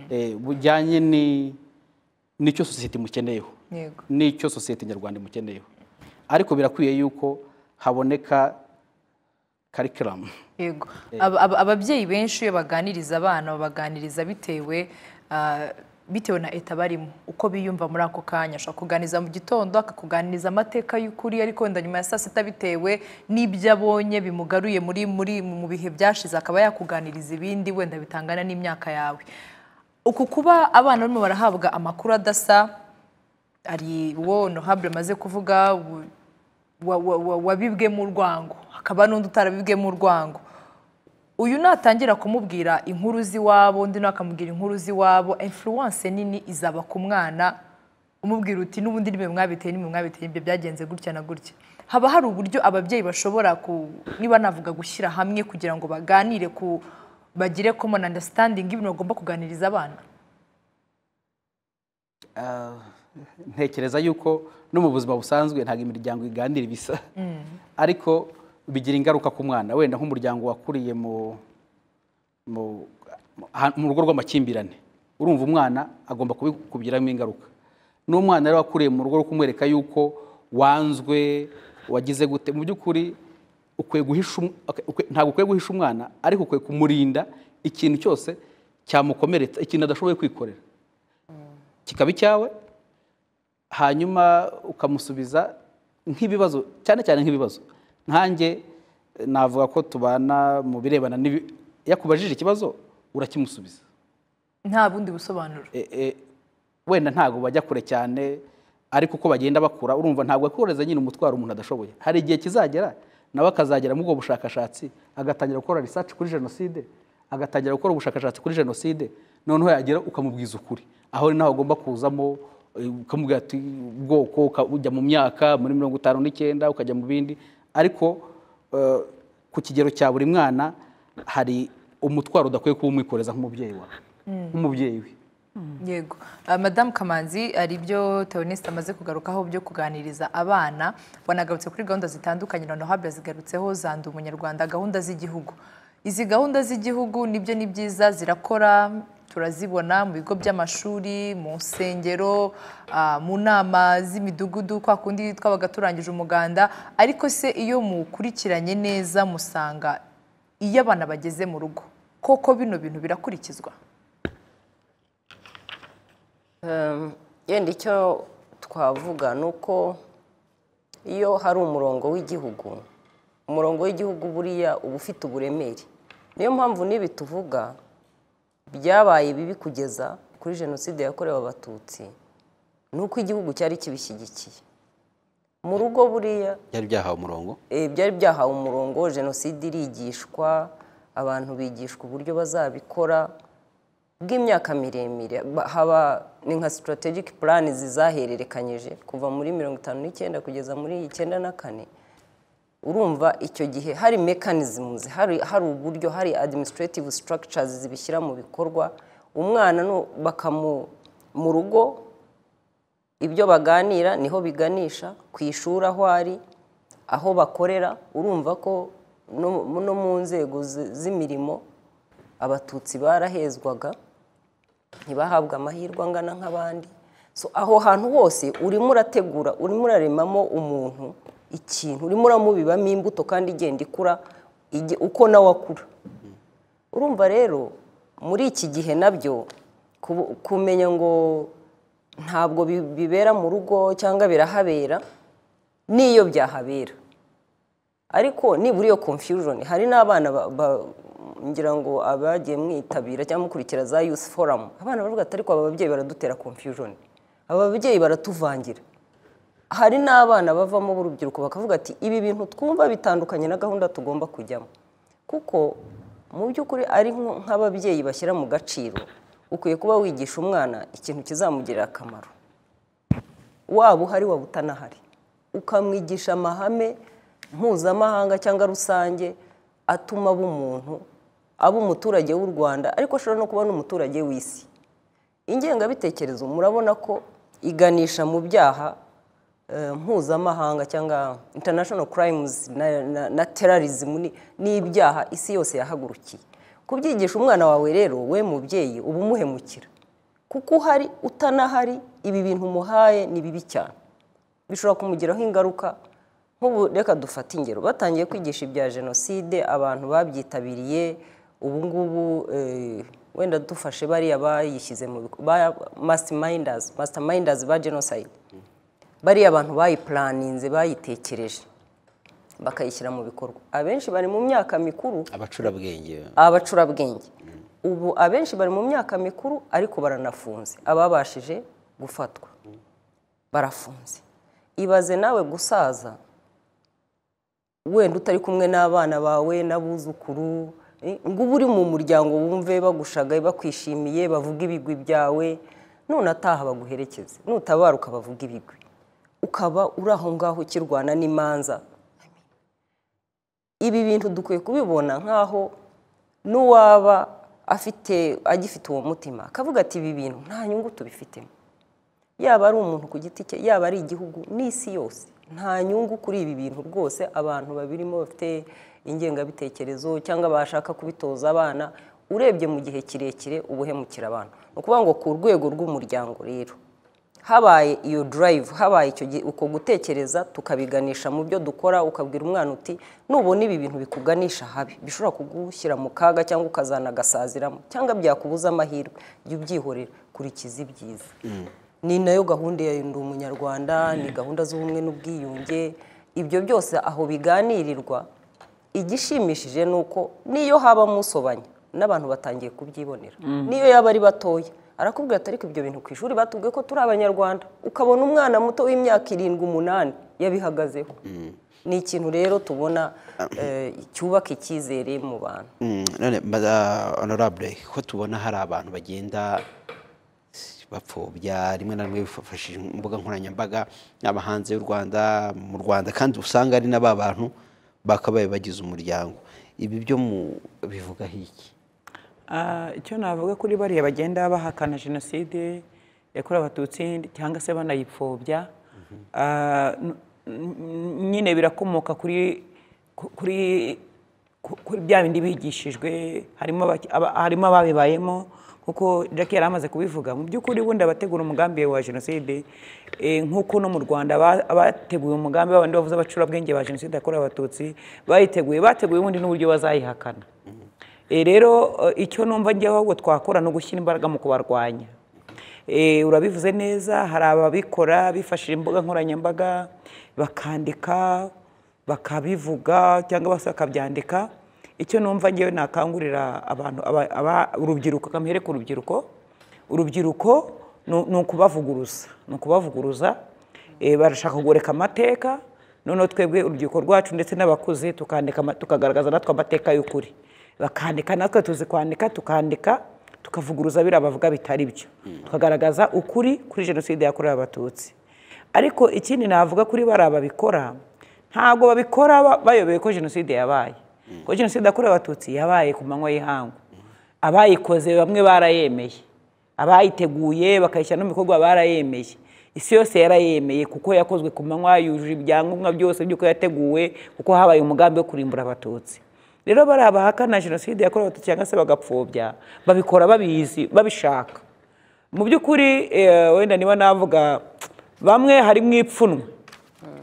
eh, bujyanye ni- n'icyo sosiyete imukeneyeho yego n'icyo sosiyete nyarwanda imukeneyeho ariko birakwiye yuko haboneka karikiramu yego Aba- aba- ababyeyi benshi iyo baganiriza abana babaganiriza bitewe ah, bitewe na eta barimo uko biyumva muri ako kanya ashobora kuganiriza mu gitondo akakuganiriza amateka y'ukuri ariko wenda nyuma ya saa sita bitewe n'ibyo abonye bimugaruye muri muri mu bihe byashize akaba yakuganiriza ibindi wenda bitangana n'imyaka yawe uku kuba abana barimo barahabwa amakuru adasa hari uwo nohabure amaze kuvuga ubu- wa- wa- wa- wabibwemo urwango hakaba n'undi utarabibwemo urwango uyu natangira kumubwira inkuru z'iwabo undi nawe akamubwira inkuru z'iwabo influence nini izaba ku mwana umubwira uti n'ubundi ni mwe mwabiteye ni mwe mwabiteye ibyo byagenze gutya na gutya haba hari uburyo ababyeyi bashobora ku niba navuga gushyira hamwe kugira ngo baganire ku bagire common understanding y'ibintu bagomba kuganiriza abana ntekereza yuko no mu buzima busanzwe ntabwo imiryango iganira ibisa ariko bigira ingaruka ku mwana wenda nk'umuryango wakuriye mu mu aha- mu rugo rw'amakimbirane urumva umwana agomba kubigiramo ingaruka n'umwana rero wakuriye mu rugo rwo kumwereka yuko wanzwe wagize gute mu by'ukuri ukwiye guhisha um- ok, ukwiye- ntabwo ukwiye guhisha umwana ariko ukwiye kumurinda ikintu cyose cyamukomeretsa ikintu adashoboye kwikorera kikaba icyawe hanyuma ukamusubiza nk'ibibazo cyane cyane nk'ibibazo nkanjye eh, navuga ko tubana mu birebana n'ibi yakubajije ikibazo urakimusubiza nta bundi busobanuro E, e, wenda ntabwo bajya kure cyane ariko uko bagenda bakura urumva ntabwo akoreza nyine umutwaro umuntu adashoboye hari igihe kizagera nawe akazagera muri ubwo bushakashatsi agatangira gukora research kuri jenoside agatangira gukora ubushakashatsi kuri jenoside noneho yagera ukamubwiza ukuri aho ni naho agomba kuzamo eh, ukamubwira ati ubwoko uka- ujya mu myaka muri mirongo itanu n'icyenda ukajya mu bindi ariko eh, ku kigero cya buri mwana hari umutwaro udakwiye kuba umwikoreza nk'umubyeyi wawe nk'umubyeyi we yego Ah, madamu kamanzi hari ibyo teonisite amaze kugarukaho byo kuganiriza abana wanagarutse kuri gahunda zitandukanye na nohabure zigarutseho zanda umunyarwanda gahunda z'igihugu izi gahunda z'igihugu nibyo ni byiza zirakora turazibona mu bigo by'amashuri mu nsengero ah, mu nama z'imidugudu kwa kundi twabaga turangije umuganda ariko se iyo mukurikiranye neza musanga iyo abana bageze mu rugo koko bino bintu birakurikizwa Ehm, yenda icyo twavuga ni uko iyo hari umurongo w'igihugu umurongo w'igihugu buriya uba ufite uburemere niyo mpamvu n'ibi tuvuga byabaye bibi kugeza kuri jenoside yakorewe abatutsi ni uko igihugu cyari kibishyigikiye mu rugo buriya byari byahawe umurongo eh, byari byahawe umurongo jenoside irigishwa abantu bigishwa uburyo bazabikora bw'imyaka miremire Ba- haba ni nka strategic plan zizahererekanyije kuva muri mirongo itanu n'icyenda kugeza muri icyenda na kane urumva icyo gihe hari mechanisms hari, hari uburyo hari administrative structures zibishyira mu bikorwa umwana no- bakamu mu rugo ibyo baganira niho biganisha ku ishuri aho ari aho bakorera urumva ko no no mu nzego zi- z'imirimo abatutsi barahezwaga ntibahabwe amahirwe angana nk'abandi So, aho hantu hose urimo urategura urimo uraremamo umuntu ikintu urimo uramubibamo imbuto kandi igenda ikura igi- uko nawe akura urumva rero muri iki gihe nabyo kubu- kumenya ngo ntabwo bi- bibera mu rugo cyangwa birahabera n'iyo byahabera ariko nibura iyo confusion hari n'abana ba- ba- ngira ngo abagiye mwitabira cyangwa mukurikira za youth forum abana baravuga ati ariko aba babyeyi baradutera confusion aba babyeyi baratuvangira hari n'abana bavamo b'urubyiruko bakavuga ati ibi bintu twumva bitandukanye na gahunda tugomba kujyamo kuko mu by'ukuri ari nko- nk'ababyeyi bashyira mu gaciro ukwiye kuba wigisha umwana ikintu kizamugirira akamaro waba uhari waba utanahari ukamwigisha amahame mpuzamahanga cyangwa rusange atuma aba umuntu aba umuturage w'u rwanda ariko ashobora no kuba n'umuturage w'isi ingengabitekerezo murabona ko iganisha mu byaha eh, mpuzamahanga cyangwa international crimes na, na, na terrorism ni- ni ibyaha isi yose yahagurukiye kubyigisha umwana wawe rero we mubyeyi uba umuhemukira kuko uhari utanahari ibi bintu umuhaye ni bibi cyane bishobora kumugiraho ingaruka nk'ubu reka dufate ingero batangiye kwigisha ibya jenoside abantu babyitabiriye ubu ngubu eh, wenda dufashe bariya bayishyize mu masitamayindazi masitamayindazi ba jenoside bariya abantu bayipulaninze bayitekereje bakayishyira mu bikorwa abenshi bari mu myaka mikuru abacurabwenge abacurabwenge ubu abenshi bari mu myaka mikuru ariko baranafunze ababashije gufatwa barafunze ibaze nawe gusaza wenda utari kumwe n'abana bawe n'abuzukuru eh, ngo uba uri mu muryango wumve bagushaga bakwishimiye bavuga ibigwi byawe none ataha baguherekeze nutabaruka bavuga ibigwi ukaba uri aho ngaho ukirwana n'imanza ibi bintu dukwiye kubibona nk'aho n'uwaba afite agifite uwo mutima akavuga ati ibi bintu nta nyungu tubifitemo yaba ari umuntu ku giti cye yaba ari igihugu n'isi yose nta nyungu kuri ibi bintu rwose abantu babirimo bafite ingengabitekerezo cyangwa bashaka kubitoza abana urebye mu gihe kirekire uba uhemukira abantu ni ukuvuga ngo ku rwego rw'umuryango rero habaye iyo durayivu habaye icyo gihe uko gutekereza tukabiganisha mu byo dukora ukabwira umwana uti nubona ibi bintu bikuganisha habi bishobora kugushyira mu kaga cyangwa ukazanagasaziramo cyangwa byakubuza amahirwe jya ubyihorera kurikiza ibyiza ni nayo gahunda ya ndi umunyarwanda ni gahunda z'ubumwe n'ubwiyunge ibyo byose aho biganirirwa igishimishije ni uko n'iyo haba musobanya n'abantu batangiye kubyibonera n'iyo yaba ari batoya arakubwira ati ariko ibyo bintu ku ishuri batubwiye ko turi abanyarwanda ukabona umwana muto w'imyaka irindwi umunani yabihagazeho ni ikintu rero tubona eh, cyubaka icyizere mu bantu Mm, none mbaza honorable ko tubona hari abantu bagenda bapfobya rimwe na rimwe bifashishije imbuga nkoranyambaga yaba hanze y'u rwanda mu rwanda kandi usanga ari na ba bantu bakabaye bagize umuryango ibi byo mu bivugaho iki Ah, icyo navuga kuri bariya bagenda bahakana jenoside yakorewe abatutsi cyangwa se banayipfobya ah, n- n- nyine birakomoka kuri ku- kuri ku- kuri bya bindi bigishijwe harimo abaki- aba- harimo ababibayemo kuko Jack yari amaze kubivuga mu by'ukuri bundi abategura umugambi wa jenoside eh, nk'uko no mu rwanda ba- bateguye umugambi w'abandi bavuze abacurabwenge ba jenoside yakorewe abatutsi bayiteguye bateguye ubundi n'uburyo bazayihakana Eh, rero eh, icyo numva njyewe ahubwo twakora ni ugushyira imbaraga mu kubarwanya Eh, urabivuze neza hari ababikora bifashishije imbuga nkoranyambaga bakandika bakabivuga cyangwa se bakabyandika icyo numva njyewe nakangurira abantu aba- aba- urubyiruko kamuhere ku rubyiruko urubyiruko ni ni ukubavuguruza ni ukubavuguruza Eh, barashaka kugoreka amateka noneho twebwe urubyiruko rwacu ndetse n'abakuze tukandika ama- tukagaragaza natwe amateka y'ukuri bakandika natwe tuzi kwandika tukandika tukavuguruza biriya bavuga bitari byo tukagaragaza ukuri kuri jenoside yakorewe abatutsi ariko ikindi navuga kuri bariya babikora ntabwo babikora ba- bayobewe ko jenoside yabaye ko jenoside yakorewe abatutsi yabaye ku manywa y'ihangu abayikoze bamwe barayemeye abayiteguye bakayishyira no mu bikorwa barayemeye isi yose yarayemeye kuko yakozwe ku manywa yujuje ibyangombwa byose by'uko yateguwe kuko habaye umugambi wo kurimbura abatutsi rero bari abahakana jenoside yakorewe abatutsi cyangwa se bagapfobya babikora babizi babishaka mu by'ukuri eh, wenda niba navuga bamwe harimo ipfunwe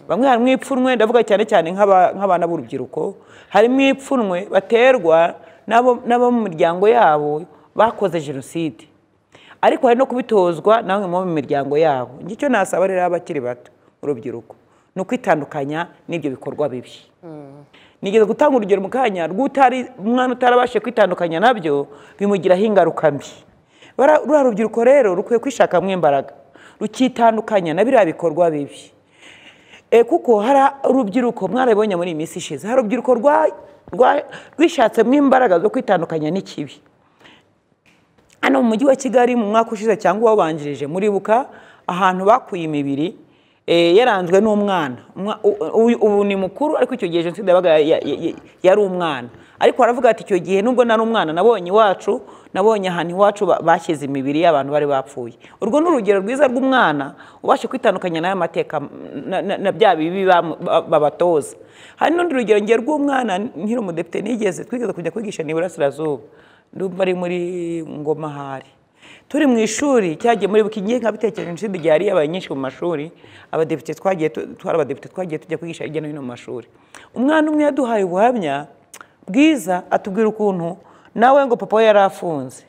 bamwe harimo ipfunwe ndavuga cyane cyane nk'aba- nk'abana b'urubyiruko harimo ipfunwe baterwa n'abo n'abo mu miryango yabo bakoze jenoside ariko hari no kubitozwa namwe mu bo mu miryango yabo njye icyo nasaba rero abakiri bato urubyiruko ni ukwitandukanya n'ibyo bikorwa bibi nigeze gutanga urugero mu kanya rw'utari umwana utarabashije kwitandukanya nabyo bimugiraho ingaruka mbi Bara- ruriya rubyiruko rero rukwiye kwishakamo imbaraga rukitandukanya na biriya bikorwa bibi e, kuko hari urubyiruko mwarabibonye muri iyi minsi ishize hari urubyiruko rwa- rwa- rwishatsemo imbaraga zo kwitandukanya n'ikibi hano mu mujyi wa kigali mu mwaka ushize cyangwa uwabanjirije muribuka ahantu bakuye imibiri eh, yaranzwe n'umwana Umwa- u- u- ubu ni mukuru ariko icyo gihe jenoside yabaga ya- ya- ya- yari umwana ariko aravuga ati icyo gihe nubwo nari umwana nabonye iwacu nabonye ahantu iwacu ba- bashyize imibiri y'abantu bari bapfuye urwo ni urugero rwiza rw'umwana ubasha kwitandukanya n'aya mateka na- na- na bya bibi bamu- ba- babatoza hari n'undi rugero ngiye rw'umwana nkiri umudepite nigeze twigeze kujya kwigisha ni iburasirazuba ndumva ari muri ngoma hari turi mu ishuri cyagiye muri buki ngiye nkabitekereje jenoside igihe yari yabaye nyinshi mu mashuri abadepite twagiye tu- twari abadepite twagiye tujya kwigisha hirya no hino mu mashuri umwana umwe yaduhaye ubuhamya bwiza atubwira ukuntu nawe ngo papa we yari afunze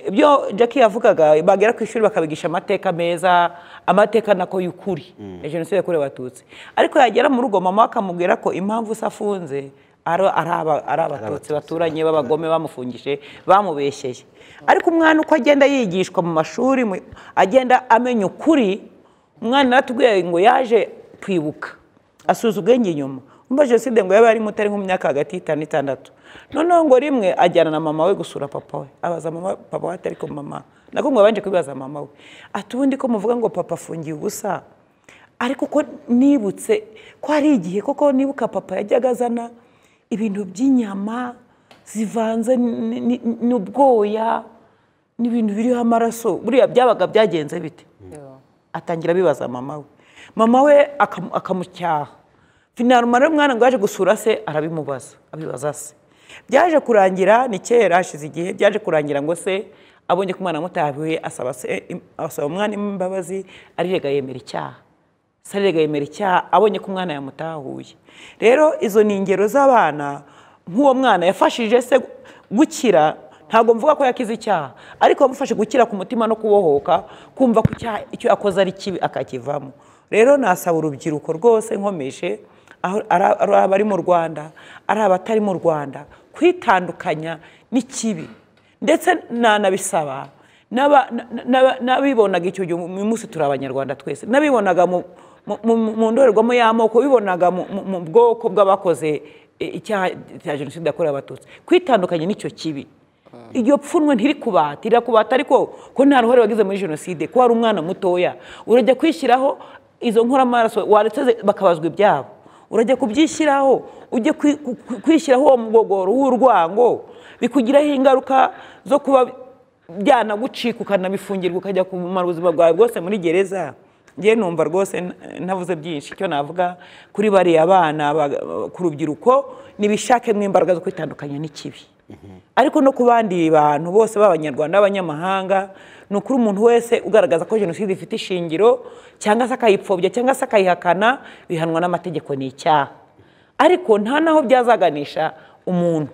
ibyo Jackie yavugaga bagera ku ishuri bakabigisha amateka meza amateka nako y'ukuri ya jenoside yakorewe abatutsi ariko yagera mu rugo mama we akamubwira ko impamvu se afunze ari ari aba- ari abatutsi baturanye b'abagome bamufungije bamubeshyeye ariko umwana uko agenda yigishwa mu mashuri mu- agenda amenya ukuri umwana yaratubwiye ngo yaje kwibuka asuza ubwenge inyuma umva jenoside ngo yaba ari muto ari nko mu myaka hagati y'itanu n'itandatu noneho ngo rimwe ajyana na mama we gusura papa we abaza mama papa we ati ariko mama nako mwabanje kubibaza mama we ati ubundi ko muvuga ngo papa afungiye ubusa ariko ko nibutse ko hari igihe koko nibuka papa yajyaga azana ibintu by'inyama zivanze ni- ni- n'ubwoya n'ibintu biriho amaraso buriya byabaga byagenze bite atangira abibaza mama we mama we akam- akamucyaha finaruma rero umwana ngo yaje gusura se arabimubaza abibaza se byaje kurangira ni kera hashize igihe byaje kurangira ngo se abonye ko umwana amutahiwe asaba se im- asaba umwana imbabazi arirega yemera icyaha se arirega yemera icyaha abonye ko umwana yamutahuye rero izo ni ingero z'abana nk'uwo mwana yafashije se gu- gukira ntabwo mvuga ko yakize icyaha ariko wamufashe gukira ku mutima no kubohoka kumva ko icyaha icyo akoze ari kibi akakivamo rero nasaba urubyiruko rwose nkomeje aho- ari ari abari mu rwanda ari abatari mu rwanda kwitandukanya n'ikibi ndetse nanabisaba n'aba- na- na- n'abibonaga icyo gihe uyu munsi turi abanyarwanda twese n'abibonaga mu- mu- mu- mu ndorerwamo y'amoko bibonaga mu- mu mu bwoko bw'abakoze eh, icyaha cya jenoside yakorewe abatutsi kwitandukanya n'icyo kibi iryo pfunwe ntirikubata irakubata ariko ko nta ruhare wagize muri jenoside ko wari umwana mutoya urajya kwishyiraho izo nkoramaraso waretse ze- bakabazwa ibyabo urajya kubyishyiraho ujye kwi- ku- ku- kwishyiraho uwo mugogoro w'urwango bikugiraho ingaruka zo kuba byanagucika ukanabifungirwa ukajya kumara ubuzima bwawe bwose muri gereza ngewe numva rwose nta- ntavuze byinshi icyo navuga kuri bariya bana ba- ku rubyiruko nibishakemo imbaraga zo kwitandukanya n'ikibi ariko no ku bandi bantu bose b'abanyarwanda n'abanyamahanga ni ukuri umuntu wese ugaragaza ko jenoside ifite ishingiro cyangwa se akayipfobya cyangwa se akayihakana bihanwa n'amategeko ni icyaha ariko nta n'aho byazaganisha umuntu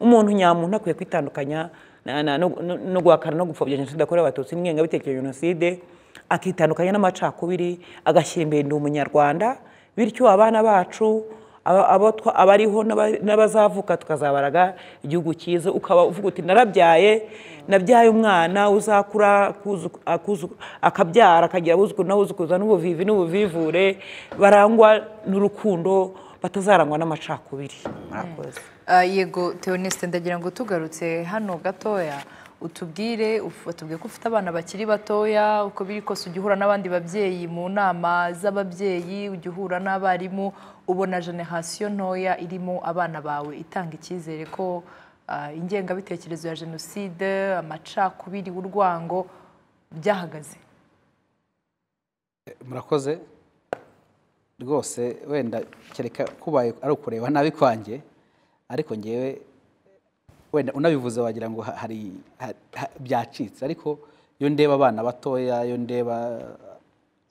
umuntu nyamuntu akwiye kwitandukanya na- na- no- no no guhakana no gupfobya jenoside yakorewe abatutsi n'ingengabitekerezo ya jenoside akitandukanya n'amacakubiri agashyira imbere umunyarwanda bityo abana bacu aba- abo twa- abariho n'aba- n'abazavuka tukazabaraga igihugu cyiza ukaba uvuga uti narabyaye nabyaye umwana uzakura akuzu- akuzu- akabyara akagira abuzukuru n'abuzukuruza n'ubuvivi n'ubuvivure barangwa n'urukundo batazarangwa n'amacakubiri murakoze Ah, yego Theoneste ndagira ngo tugarutse hano gatoya utubwire uf- batubwiye ko ufite abana bakiri batoya uko biri kose ujya uhura n'abandi babyeyi mu nama z'ababyeyi ujya uhura n'abarimu ubona generasiyo ntoya irimo abana bawe itanga icyizere ko ah, ingengabitekerezo ya jenoside amacakubiri urwango byahagaze murakoze rwose wenda kereka kubaye ari ukureba nabi kwanjye ariko ngewe wenda unabivuze wagira ngo ha- hari ha- ha- byacitse ariko iyo ndeba abana batoya iyo ndeba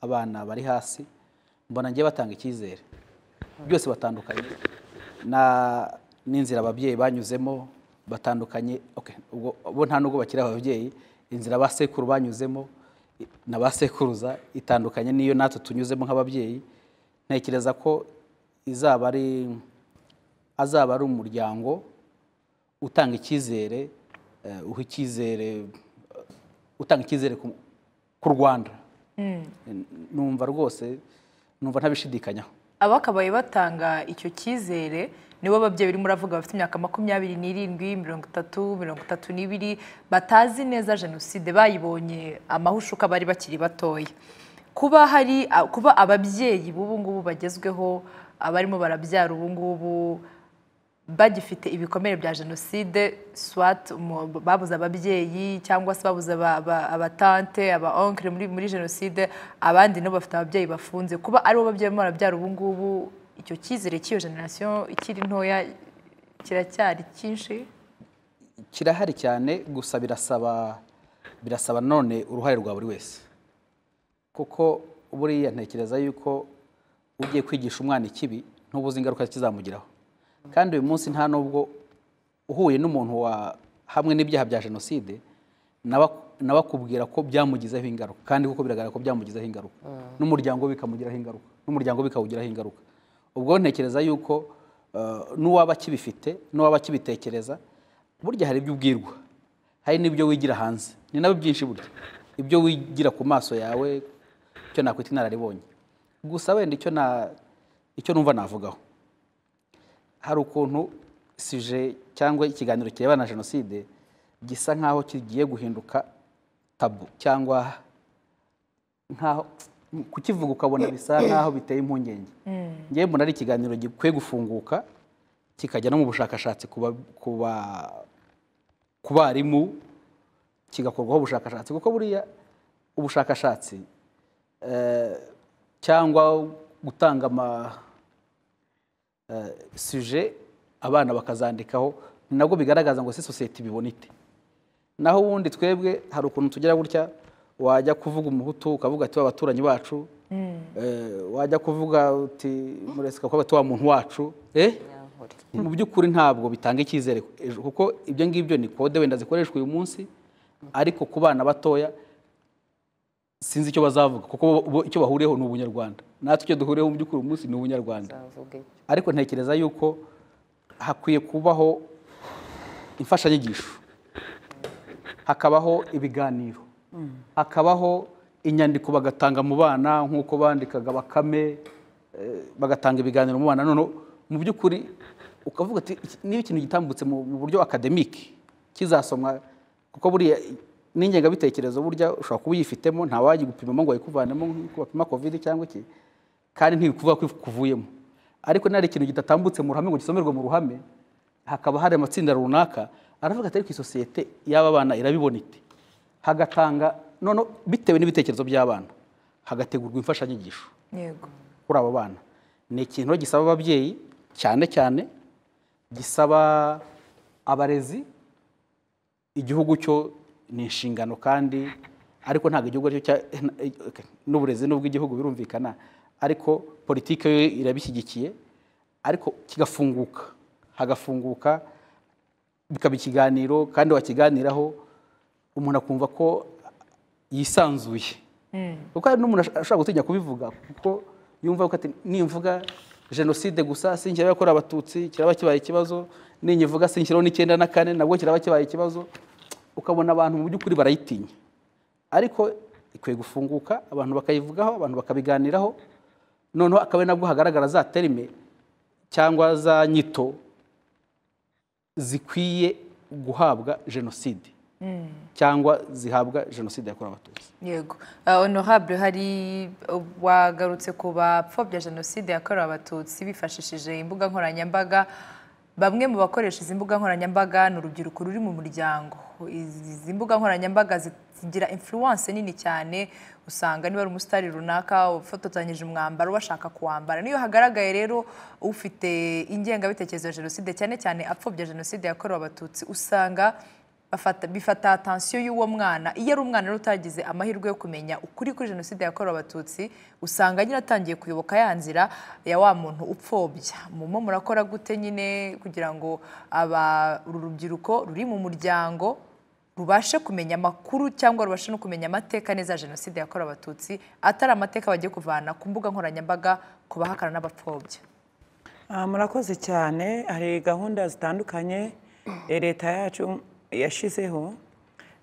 abana bari hasi mbona ngewe batanga icyizere byose batandukanye na- n'inzira ababyeyi banyuzemo batandukanye okay, ubwo bo nta nubwo bakiri ababyeyi inzira ba sekuru banyuzemo i- na ba sekuruza itandukanye n'iyo natwe tunyuzemo nk'ababyeyi ntekereza ko izaba ari azaba ari umuryango utanga icyizere eh, uha icyizere utanga icyizere ku- ku rwanda numva rwose numva ntabishidikanyaho abakabaye batanga icyo cyizere nibo babyeyi birimo uravuga bafite imyaka makumyabiri n'irindwi mirongo itatu mirongo itatu n'ibiri batazi neza jenoside bayibonye amahushuka bari bakiri batoya kuba hari a- kuba ababyeyi b'ubu ngubu bagezweho abarimo barabyara ubu ngubu bagifite ibikomere bya jenoside swat mu- babuze ababyeyi cyangwa se babuze aba- aba- abatante aba onkire muri, muri jenoside abandi nabo bafite ababyeyi bafunze kuba aribo babyeyi barimo barabyara ubu ngubu icyo cyizere cy'iyo generasiyo ikiri ntoya kiracyari cyinshi kirahari cyane gusa birasaba birasaba none uruhare rwa buri wese kuko buriya ntekereza yuko ugiye kwigisha umwana ikibi ntubuze ingaruka kizamugiraho kandi uyu munsi nta nubwo uhuye n'umuntu wa hamwe n'ibyaha bya jenoside nawe- nawe akubwira ko byamugizeho ingaruka kandi kuko biragaragara ko byamugizeho ingaruka n'umuryango we bikamugiraho ingaruka n'umuryango we bikawugiraho ingaruka ubwo ntekereza yuko eh, n'uwaba akibifite n'uwaba akibitekereza burya hari ibyo ubwirwa hari n'ibyo wigira hanze ni nabyo byinshi burya ibyo wigira ku maso yawe icyo nakwita inararibonye gusa wenda icyo na icyo numva navugaho hari ukuntu sije cyangwa ikiganiro kireba na jenoside gisa nk'aho kigiye guhinduka tabu cyangwa nkaho kukivuga ukabona bisa nkaho biteye impungenge ngewe mbona ari ikiganiro gikwiye gufunguka kikajya no mu bushakashatsi ku ba- ku ba- ku barimu kigakorwaho ubushakashatsi kuko buriya ubushakashatsi eh, cyangwa gutanga ama suje abana bakazandikaho ni nabwo bigaragaza ngo si sosiyete ibibona ite naho ubundi twebwe hari ukuntu tugira gutya wajya kuvuga umuhutu ukavuga ati wa baturanyi bacu Eh, wajya kuvuga uti muresika kuba wa muntu wacu eh Nyankore. mu by'ukuri ntabwo bitanga icyizere ejo kuko ibyo ngibyo ni kode wenda zikoreshwa uyu munsi ariko ku bana batoya sinzi icyo bazavuga kuko bo- bo- icyo bahuriyeho ni ubunyarwanda natwe icyo duhuriyeho mu by'ukuri uyu munsi ni ubunyarwanda Nzavuga iki? ariko ntekereza yuko hakwiye kubaho imfashanyigisho hakabaho ibiganiro hakabaho inyandiko bagatanga mu bana nk'uko bandikaga bakame eh, bagatanga ibiganiro mu bana none mu by'ukuri ukavuga ati "Iki- niba ikintu gitambutse mu mu buryo akademiki kizasomwa kuko buriya n'ingengabitekerezo burya ushobora kuba uyifitemo ntawagipimamo ngo ayikuvanemo nk'uko bapima kovide cyangwa iki kandi ntibikuvuga ko kuvuyemo ariko niba hari ikintu kidatambutse mu ruhame ngo gisomerwe mu ruhame hakaba hari amatsinda runaka aravuga ati ariko isosiyete y'aba bana irabibona ite hagatanga none bitewe n'ibitekerezo by'abana hagategurwa imfashanyigisho yego kuri abo bana ni ikintu gisaba ababyeyi cyane cyane gisaba abarezi igihugu cyo ni inshingano kandi ariko ntabwo igihugu aricyo cya n'uburezi n'ubw'igihugu birumvikana ariko politiki yo irabishyigikiye ariko kigafunguka hagafunguka bikaba ikiganiro kandi wakiganiraho umuntu akumva ko yisanzuye kuko hari n'umuntu ash- ashobora gutinya kubivuga kuko yumva ko ati nimvuga jenoside gusa sinkiraho yakorewe abatutsi kiraba kibaye ikibazo ninyivuga sinkiraho n'icyenda na kane nabwo kiraba kibaye ikibazo ukabona abantu mu by'ukuri barayitinya ariko ikwiye gufunguka abantu bakayivugaho abantu bakabiganiraho noneho akaba ari nabwo hagaragara za terime cyangwa za nyito zikwiye guhabwa jenoside cyangwa zihabwa jenoside yakorewe abatutsi yego Ah, honorable hari wagarutse ku bapfobya jenoside yakorewe abatutsi bifashishije imbuga nkoranyambaga bamwe mu bakoresha izi mbuga nkoranyambaga ni urubyiruko ruri mu muryango Izi- izi mbuga nkoranyambaga zi- zigira influence nini cyane usanga niba ari umusitari runaka ufatotanyije umwambaro bashaka kuwambara niyo hagaragaye rero ufite ingengabitekerezo ya jenoside cyane cyane apfobya jenoside yakorewe abatutsi usanga bafata bifata atansiyo y'uwo mwana iyo ari umwana rero utagize amahirwe yo kumenya ukuri kuri jenoside yakorewe abatutsi usanga nyine atangiye kuyoboka ya nzira ya wa muntu upfobya mumo murakora gute nyine kugira ngo aba uru rubyiruko ruri mu muryango rubashe kumenya amakuru cyangwa rubashe no kumenya amateka neza ya jenoside yakorewe abatutsi atari amateka bagiye kuvana ku mbuga nkoranyambaga ku bahakana n'abapfobya Ah, murakoze cyane hari gahunda zitandukanye eh, leta yacu yashizeho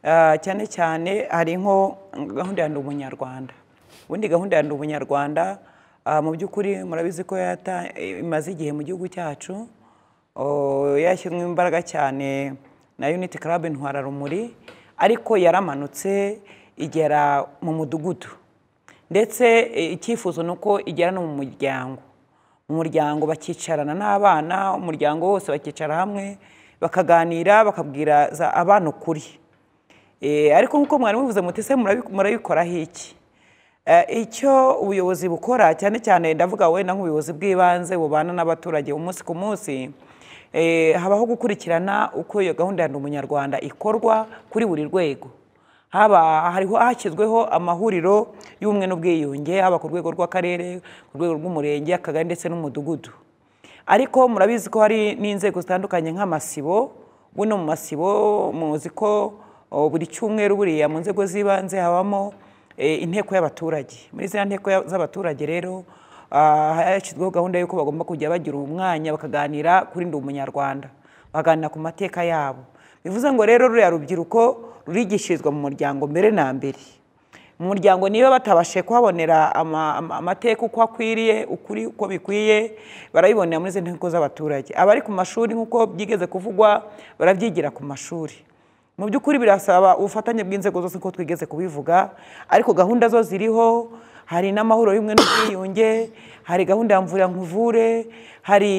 Ah, cyane cyane hari nko gahunda ya ndi umunyarwanda ubundi gahunda ya ndi umunyarwanda ah, mu by'ukuri murabizi ko yata- imaze igihe mu gihugu cyacu Oh, yashyizwemo imbaraga cyane na unity club ntwararumuri ariko yaramanutse igera mu mudugudu ndetse eh, icyifuzo ni uko igera no mu muryango mu muryango bakicarana n'abana umuryango wose bakicara hamwe bakaganira bakabwiriza abana ukuri Eh, ariko nk'uko mwari muvuze muti se murabi- murabikoraho iki Eh, icyo ubuyobozi bukora cyane cyane ndavuga wenda nk'ubuyobozi bw'ibanze bubana n'abaturage umunsi ku munsi eh, habaho gukurikirana uko iyo gahunda ya ndi umunyarwanda ikorwa kuri buri rwego haba hariho hashyizweho amahuriro y'ubumwe n'ubwiyunge haba ku rwego rw'akarere ku rwego rw'umurenge akagari ndetse n'umudugudu ariko murabizi ko hari n'inzego zitandukanye nk'amasibo buno mu masibo muzi ko o, buri cyumweru buriya mu nzego z'ibanze habamo eh, inteko y'abaturage muri ziriya nteko ya- z'abaturage rero ah, hashyizweho gahunda y'uko bagomba kujya bagira umwanya bakaganira kuri ndi umunyarwanda baganira ku mateka yabo bivuze ngo rero ruriya rubyiruko rurigishirizwa mu muryango mbere na mbere mu muryango niba batabashije kuhabonera ama- ama- amateka uko akwiriye ukuri uko bikwiye barabibonera muri izi nteko z'abaturage abari ku mashuri nk'uko byigeze kuvugwa barabyigira ku mashuri mu by'ukuri birasaba ubufatanye bw'inzego zose ko twigeze kubivuga ariko gahunda zo ziriho hari n'amahoro y'ubumwe n'ubwiyunge hari gahunda ya mvura nkuvure hari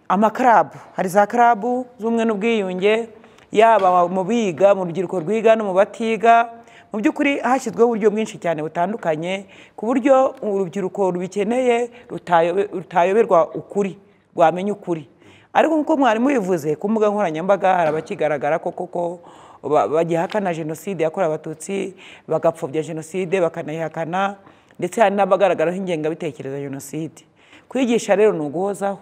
amakarabu hari za karabu z'ubumwe n'ubwiyunge yaba mu biga mu rubyiruko rwiga no mu batiga mu by'ukuri hashyizweho uburyo bwinshi cyane butandukanye ku buryo urubyiruko rubikeneye rutayobe- rutayoberwa ukuri rwamenya ukuri ariko nk'uko mwarimu bivuze ku mbuga nkoranyambaga hari abakigaragara ko koko ba- bagihakana jenoside yakorewe abatutsi bagapfobya jenoside bakanayihakana ndetse hari n'abagaragaraho ingengabitekerezo ya jenoside kwigisha rero ni uguhozaho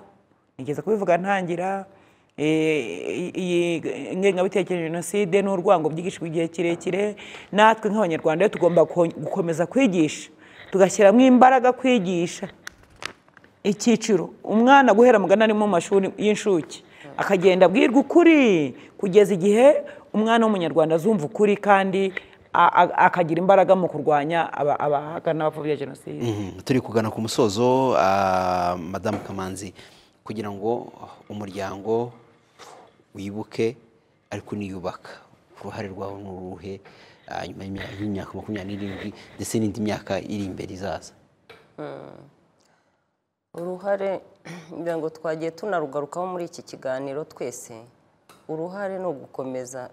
nigeze kubivuga ntangira Eh, iyi ngengabitekerezo ya jenoside n'urwango byigishijwe igihe kirekire natwe nk'abanyarwanda rero tugomba ko- gukomeza kwigisha tugashyiramo imbaraga kwigisha icyiciro umwana guhera mugana ari mu mashuri y'inshuke akagenda abwirwa ukuri kugeza igihe umwana w'umunyarwanda azumva ukuri kandi a- a- akagira imbaraga mu kurwanya aba- abahakana n'abapfobya jenoside Mhm. turi kugana ku musozo ah, madamu kamanzi kugira ngo umuryango wibuke ariko uniyubaka uruhare rwawe ni uruhe ah, nyuma y'imya- y'imyaka makumyabiri n'irindwi ndetse n'indi myaka iri imbere izaza uruhare ngira ngo twagiye tunarugarukaho muri iki kiganiro twese uruhare ni ugukomeza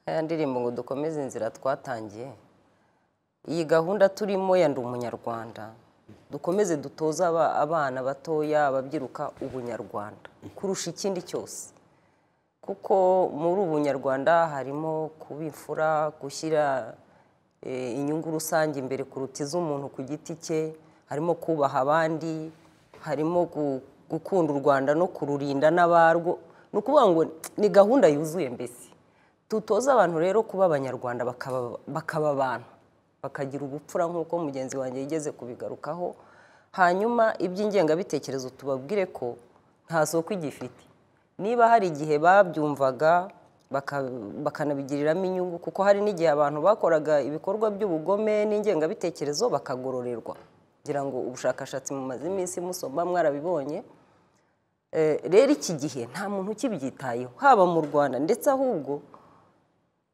ya ndirimbo ngo dukomeze inzira twatangiye iyi gahunda turimo ya ndi umunyarwanda dukomeze dutoze aba- abana batoya ababyiruka ubunyarwanda kurusha ikindi cyose kuko muri ubunyarwanda harimo kuba imfura gushyira eh, inyungu rusange imbere kuruta iz'umuntu ku giti cye harimo kubaha abandi harimo gu- gukunda u rwanda no kururinda n'abarwo ni ukuvuga ngo ni gahunda yuzuye mbese dutoze abantu rero kuba abanyarwanda bakaba- bakaba abantu bakagira ubupfura nk'uko mugenzi wanjye yigeze kubigarukaho hanyuma iby'ingengabitekerezo tubabwire ko nta soko igifite niba hari igihe babyumvaga baka- bakanabigiriramo inyungu kuko hari n'igihe abantu bakoraga ibikorwa by'ubugome n'ingengabitekerezo bakagororerwa ngira ngo ubushakashatsi mumaze iminsi musoma mwarabibonye Eh, rero iki gihe nta muntu ukibyitayeho haba mu rwanda ndetse ahubwo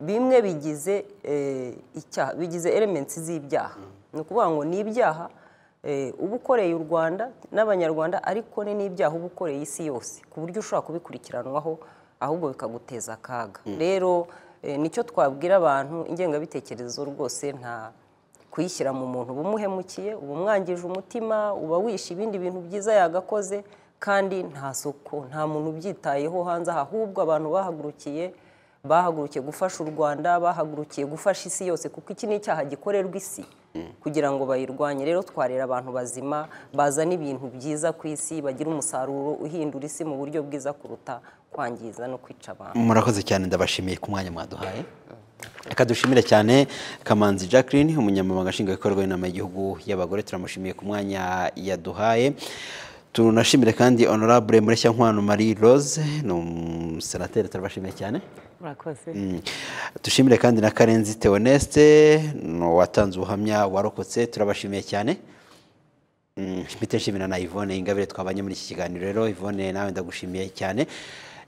bimwe bigize eh, icyaha bigize elements z'ibyaha ni ukuvuga ngo ni ibyaha eh, uba ukoreye u rwanda n'abanyarwanda ariko ni n'ibyaha uba ukoreye isi yose ku buryo ushobora kubikurikiranwaho ahubwo bikaguteza akaga rero eh, nicyo twabwira abantu ingengabitekerezo rwose nta kuyishyira mu muntu uba umuhemukiye uba umwangije umutima uba wishe ibindi bintu byiza yagakoze kandi nta soko nta muntu ubyitayeho hanze aha ahubwo abantu bahagurukiye bahagurukiye gufasha u rwanda bahagurukiye gufasha isi yose kuko iki ni icyaha gikorerwa isi kugira ngo bayirwanye rero twarera abantu bazima bazana ibintu byiza ku isi bagira umusaruro uhindura isi mu buryo bwiza kuruta kwangiza no kwica abantu murakoze cyane ndabashimiye ku mwanya mwaduhaye reka dushimire cyane kamanzi jacqueline umunyamabanga nshingwabikorwa w'inama y'igihugu y'abagore turamushimiye ku mwanya yaduhaye tunashimire kandi honorable mureshyankwano marie rose ni umusenateri turabashimiye cyane murakoze Mm. dushimire kandi na karenzi theoneste ni uwatanze ubuhamya warokotse turabashimiye cyane Mm, mpite nshimira na Yvonne Ingabire twabanye muri iki kiganiro rero Yvonne nawe ndagushimiye cyane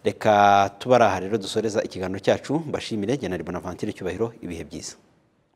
reka tubari aha rero dusoreza ikiganiro cyacu mbashimire General Bonaventure Cyubahiro ibihe byiza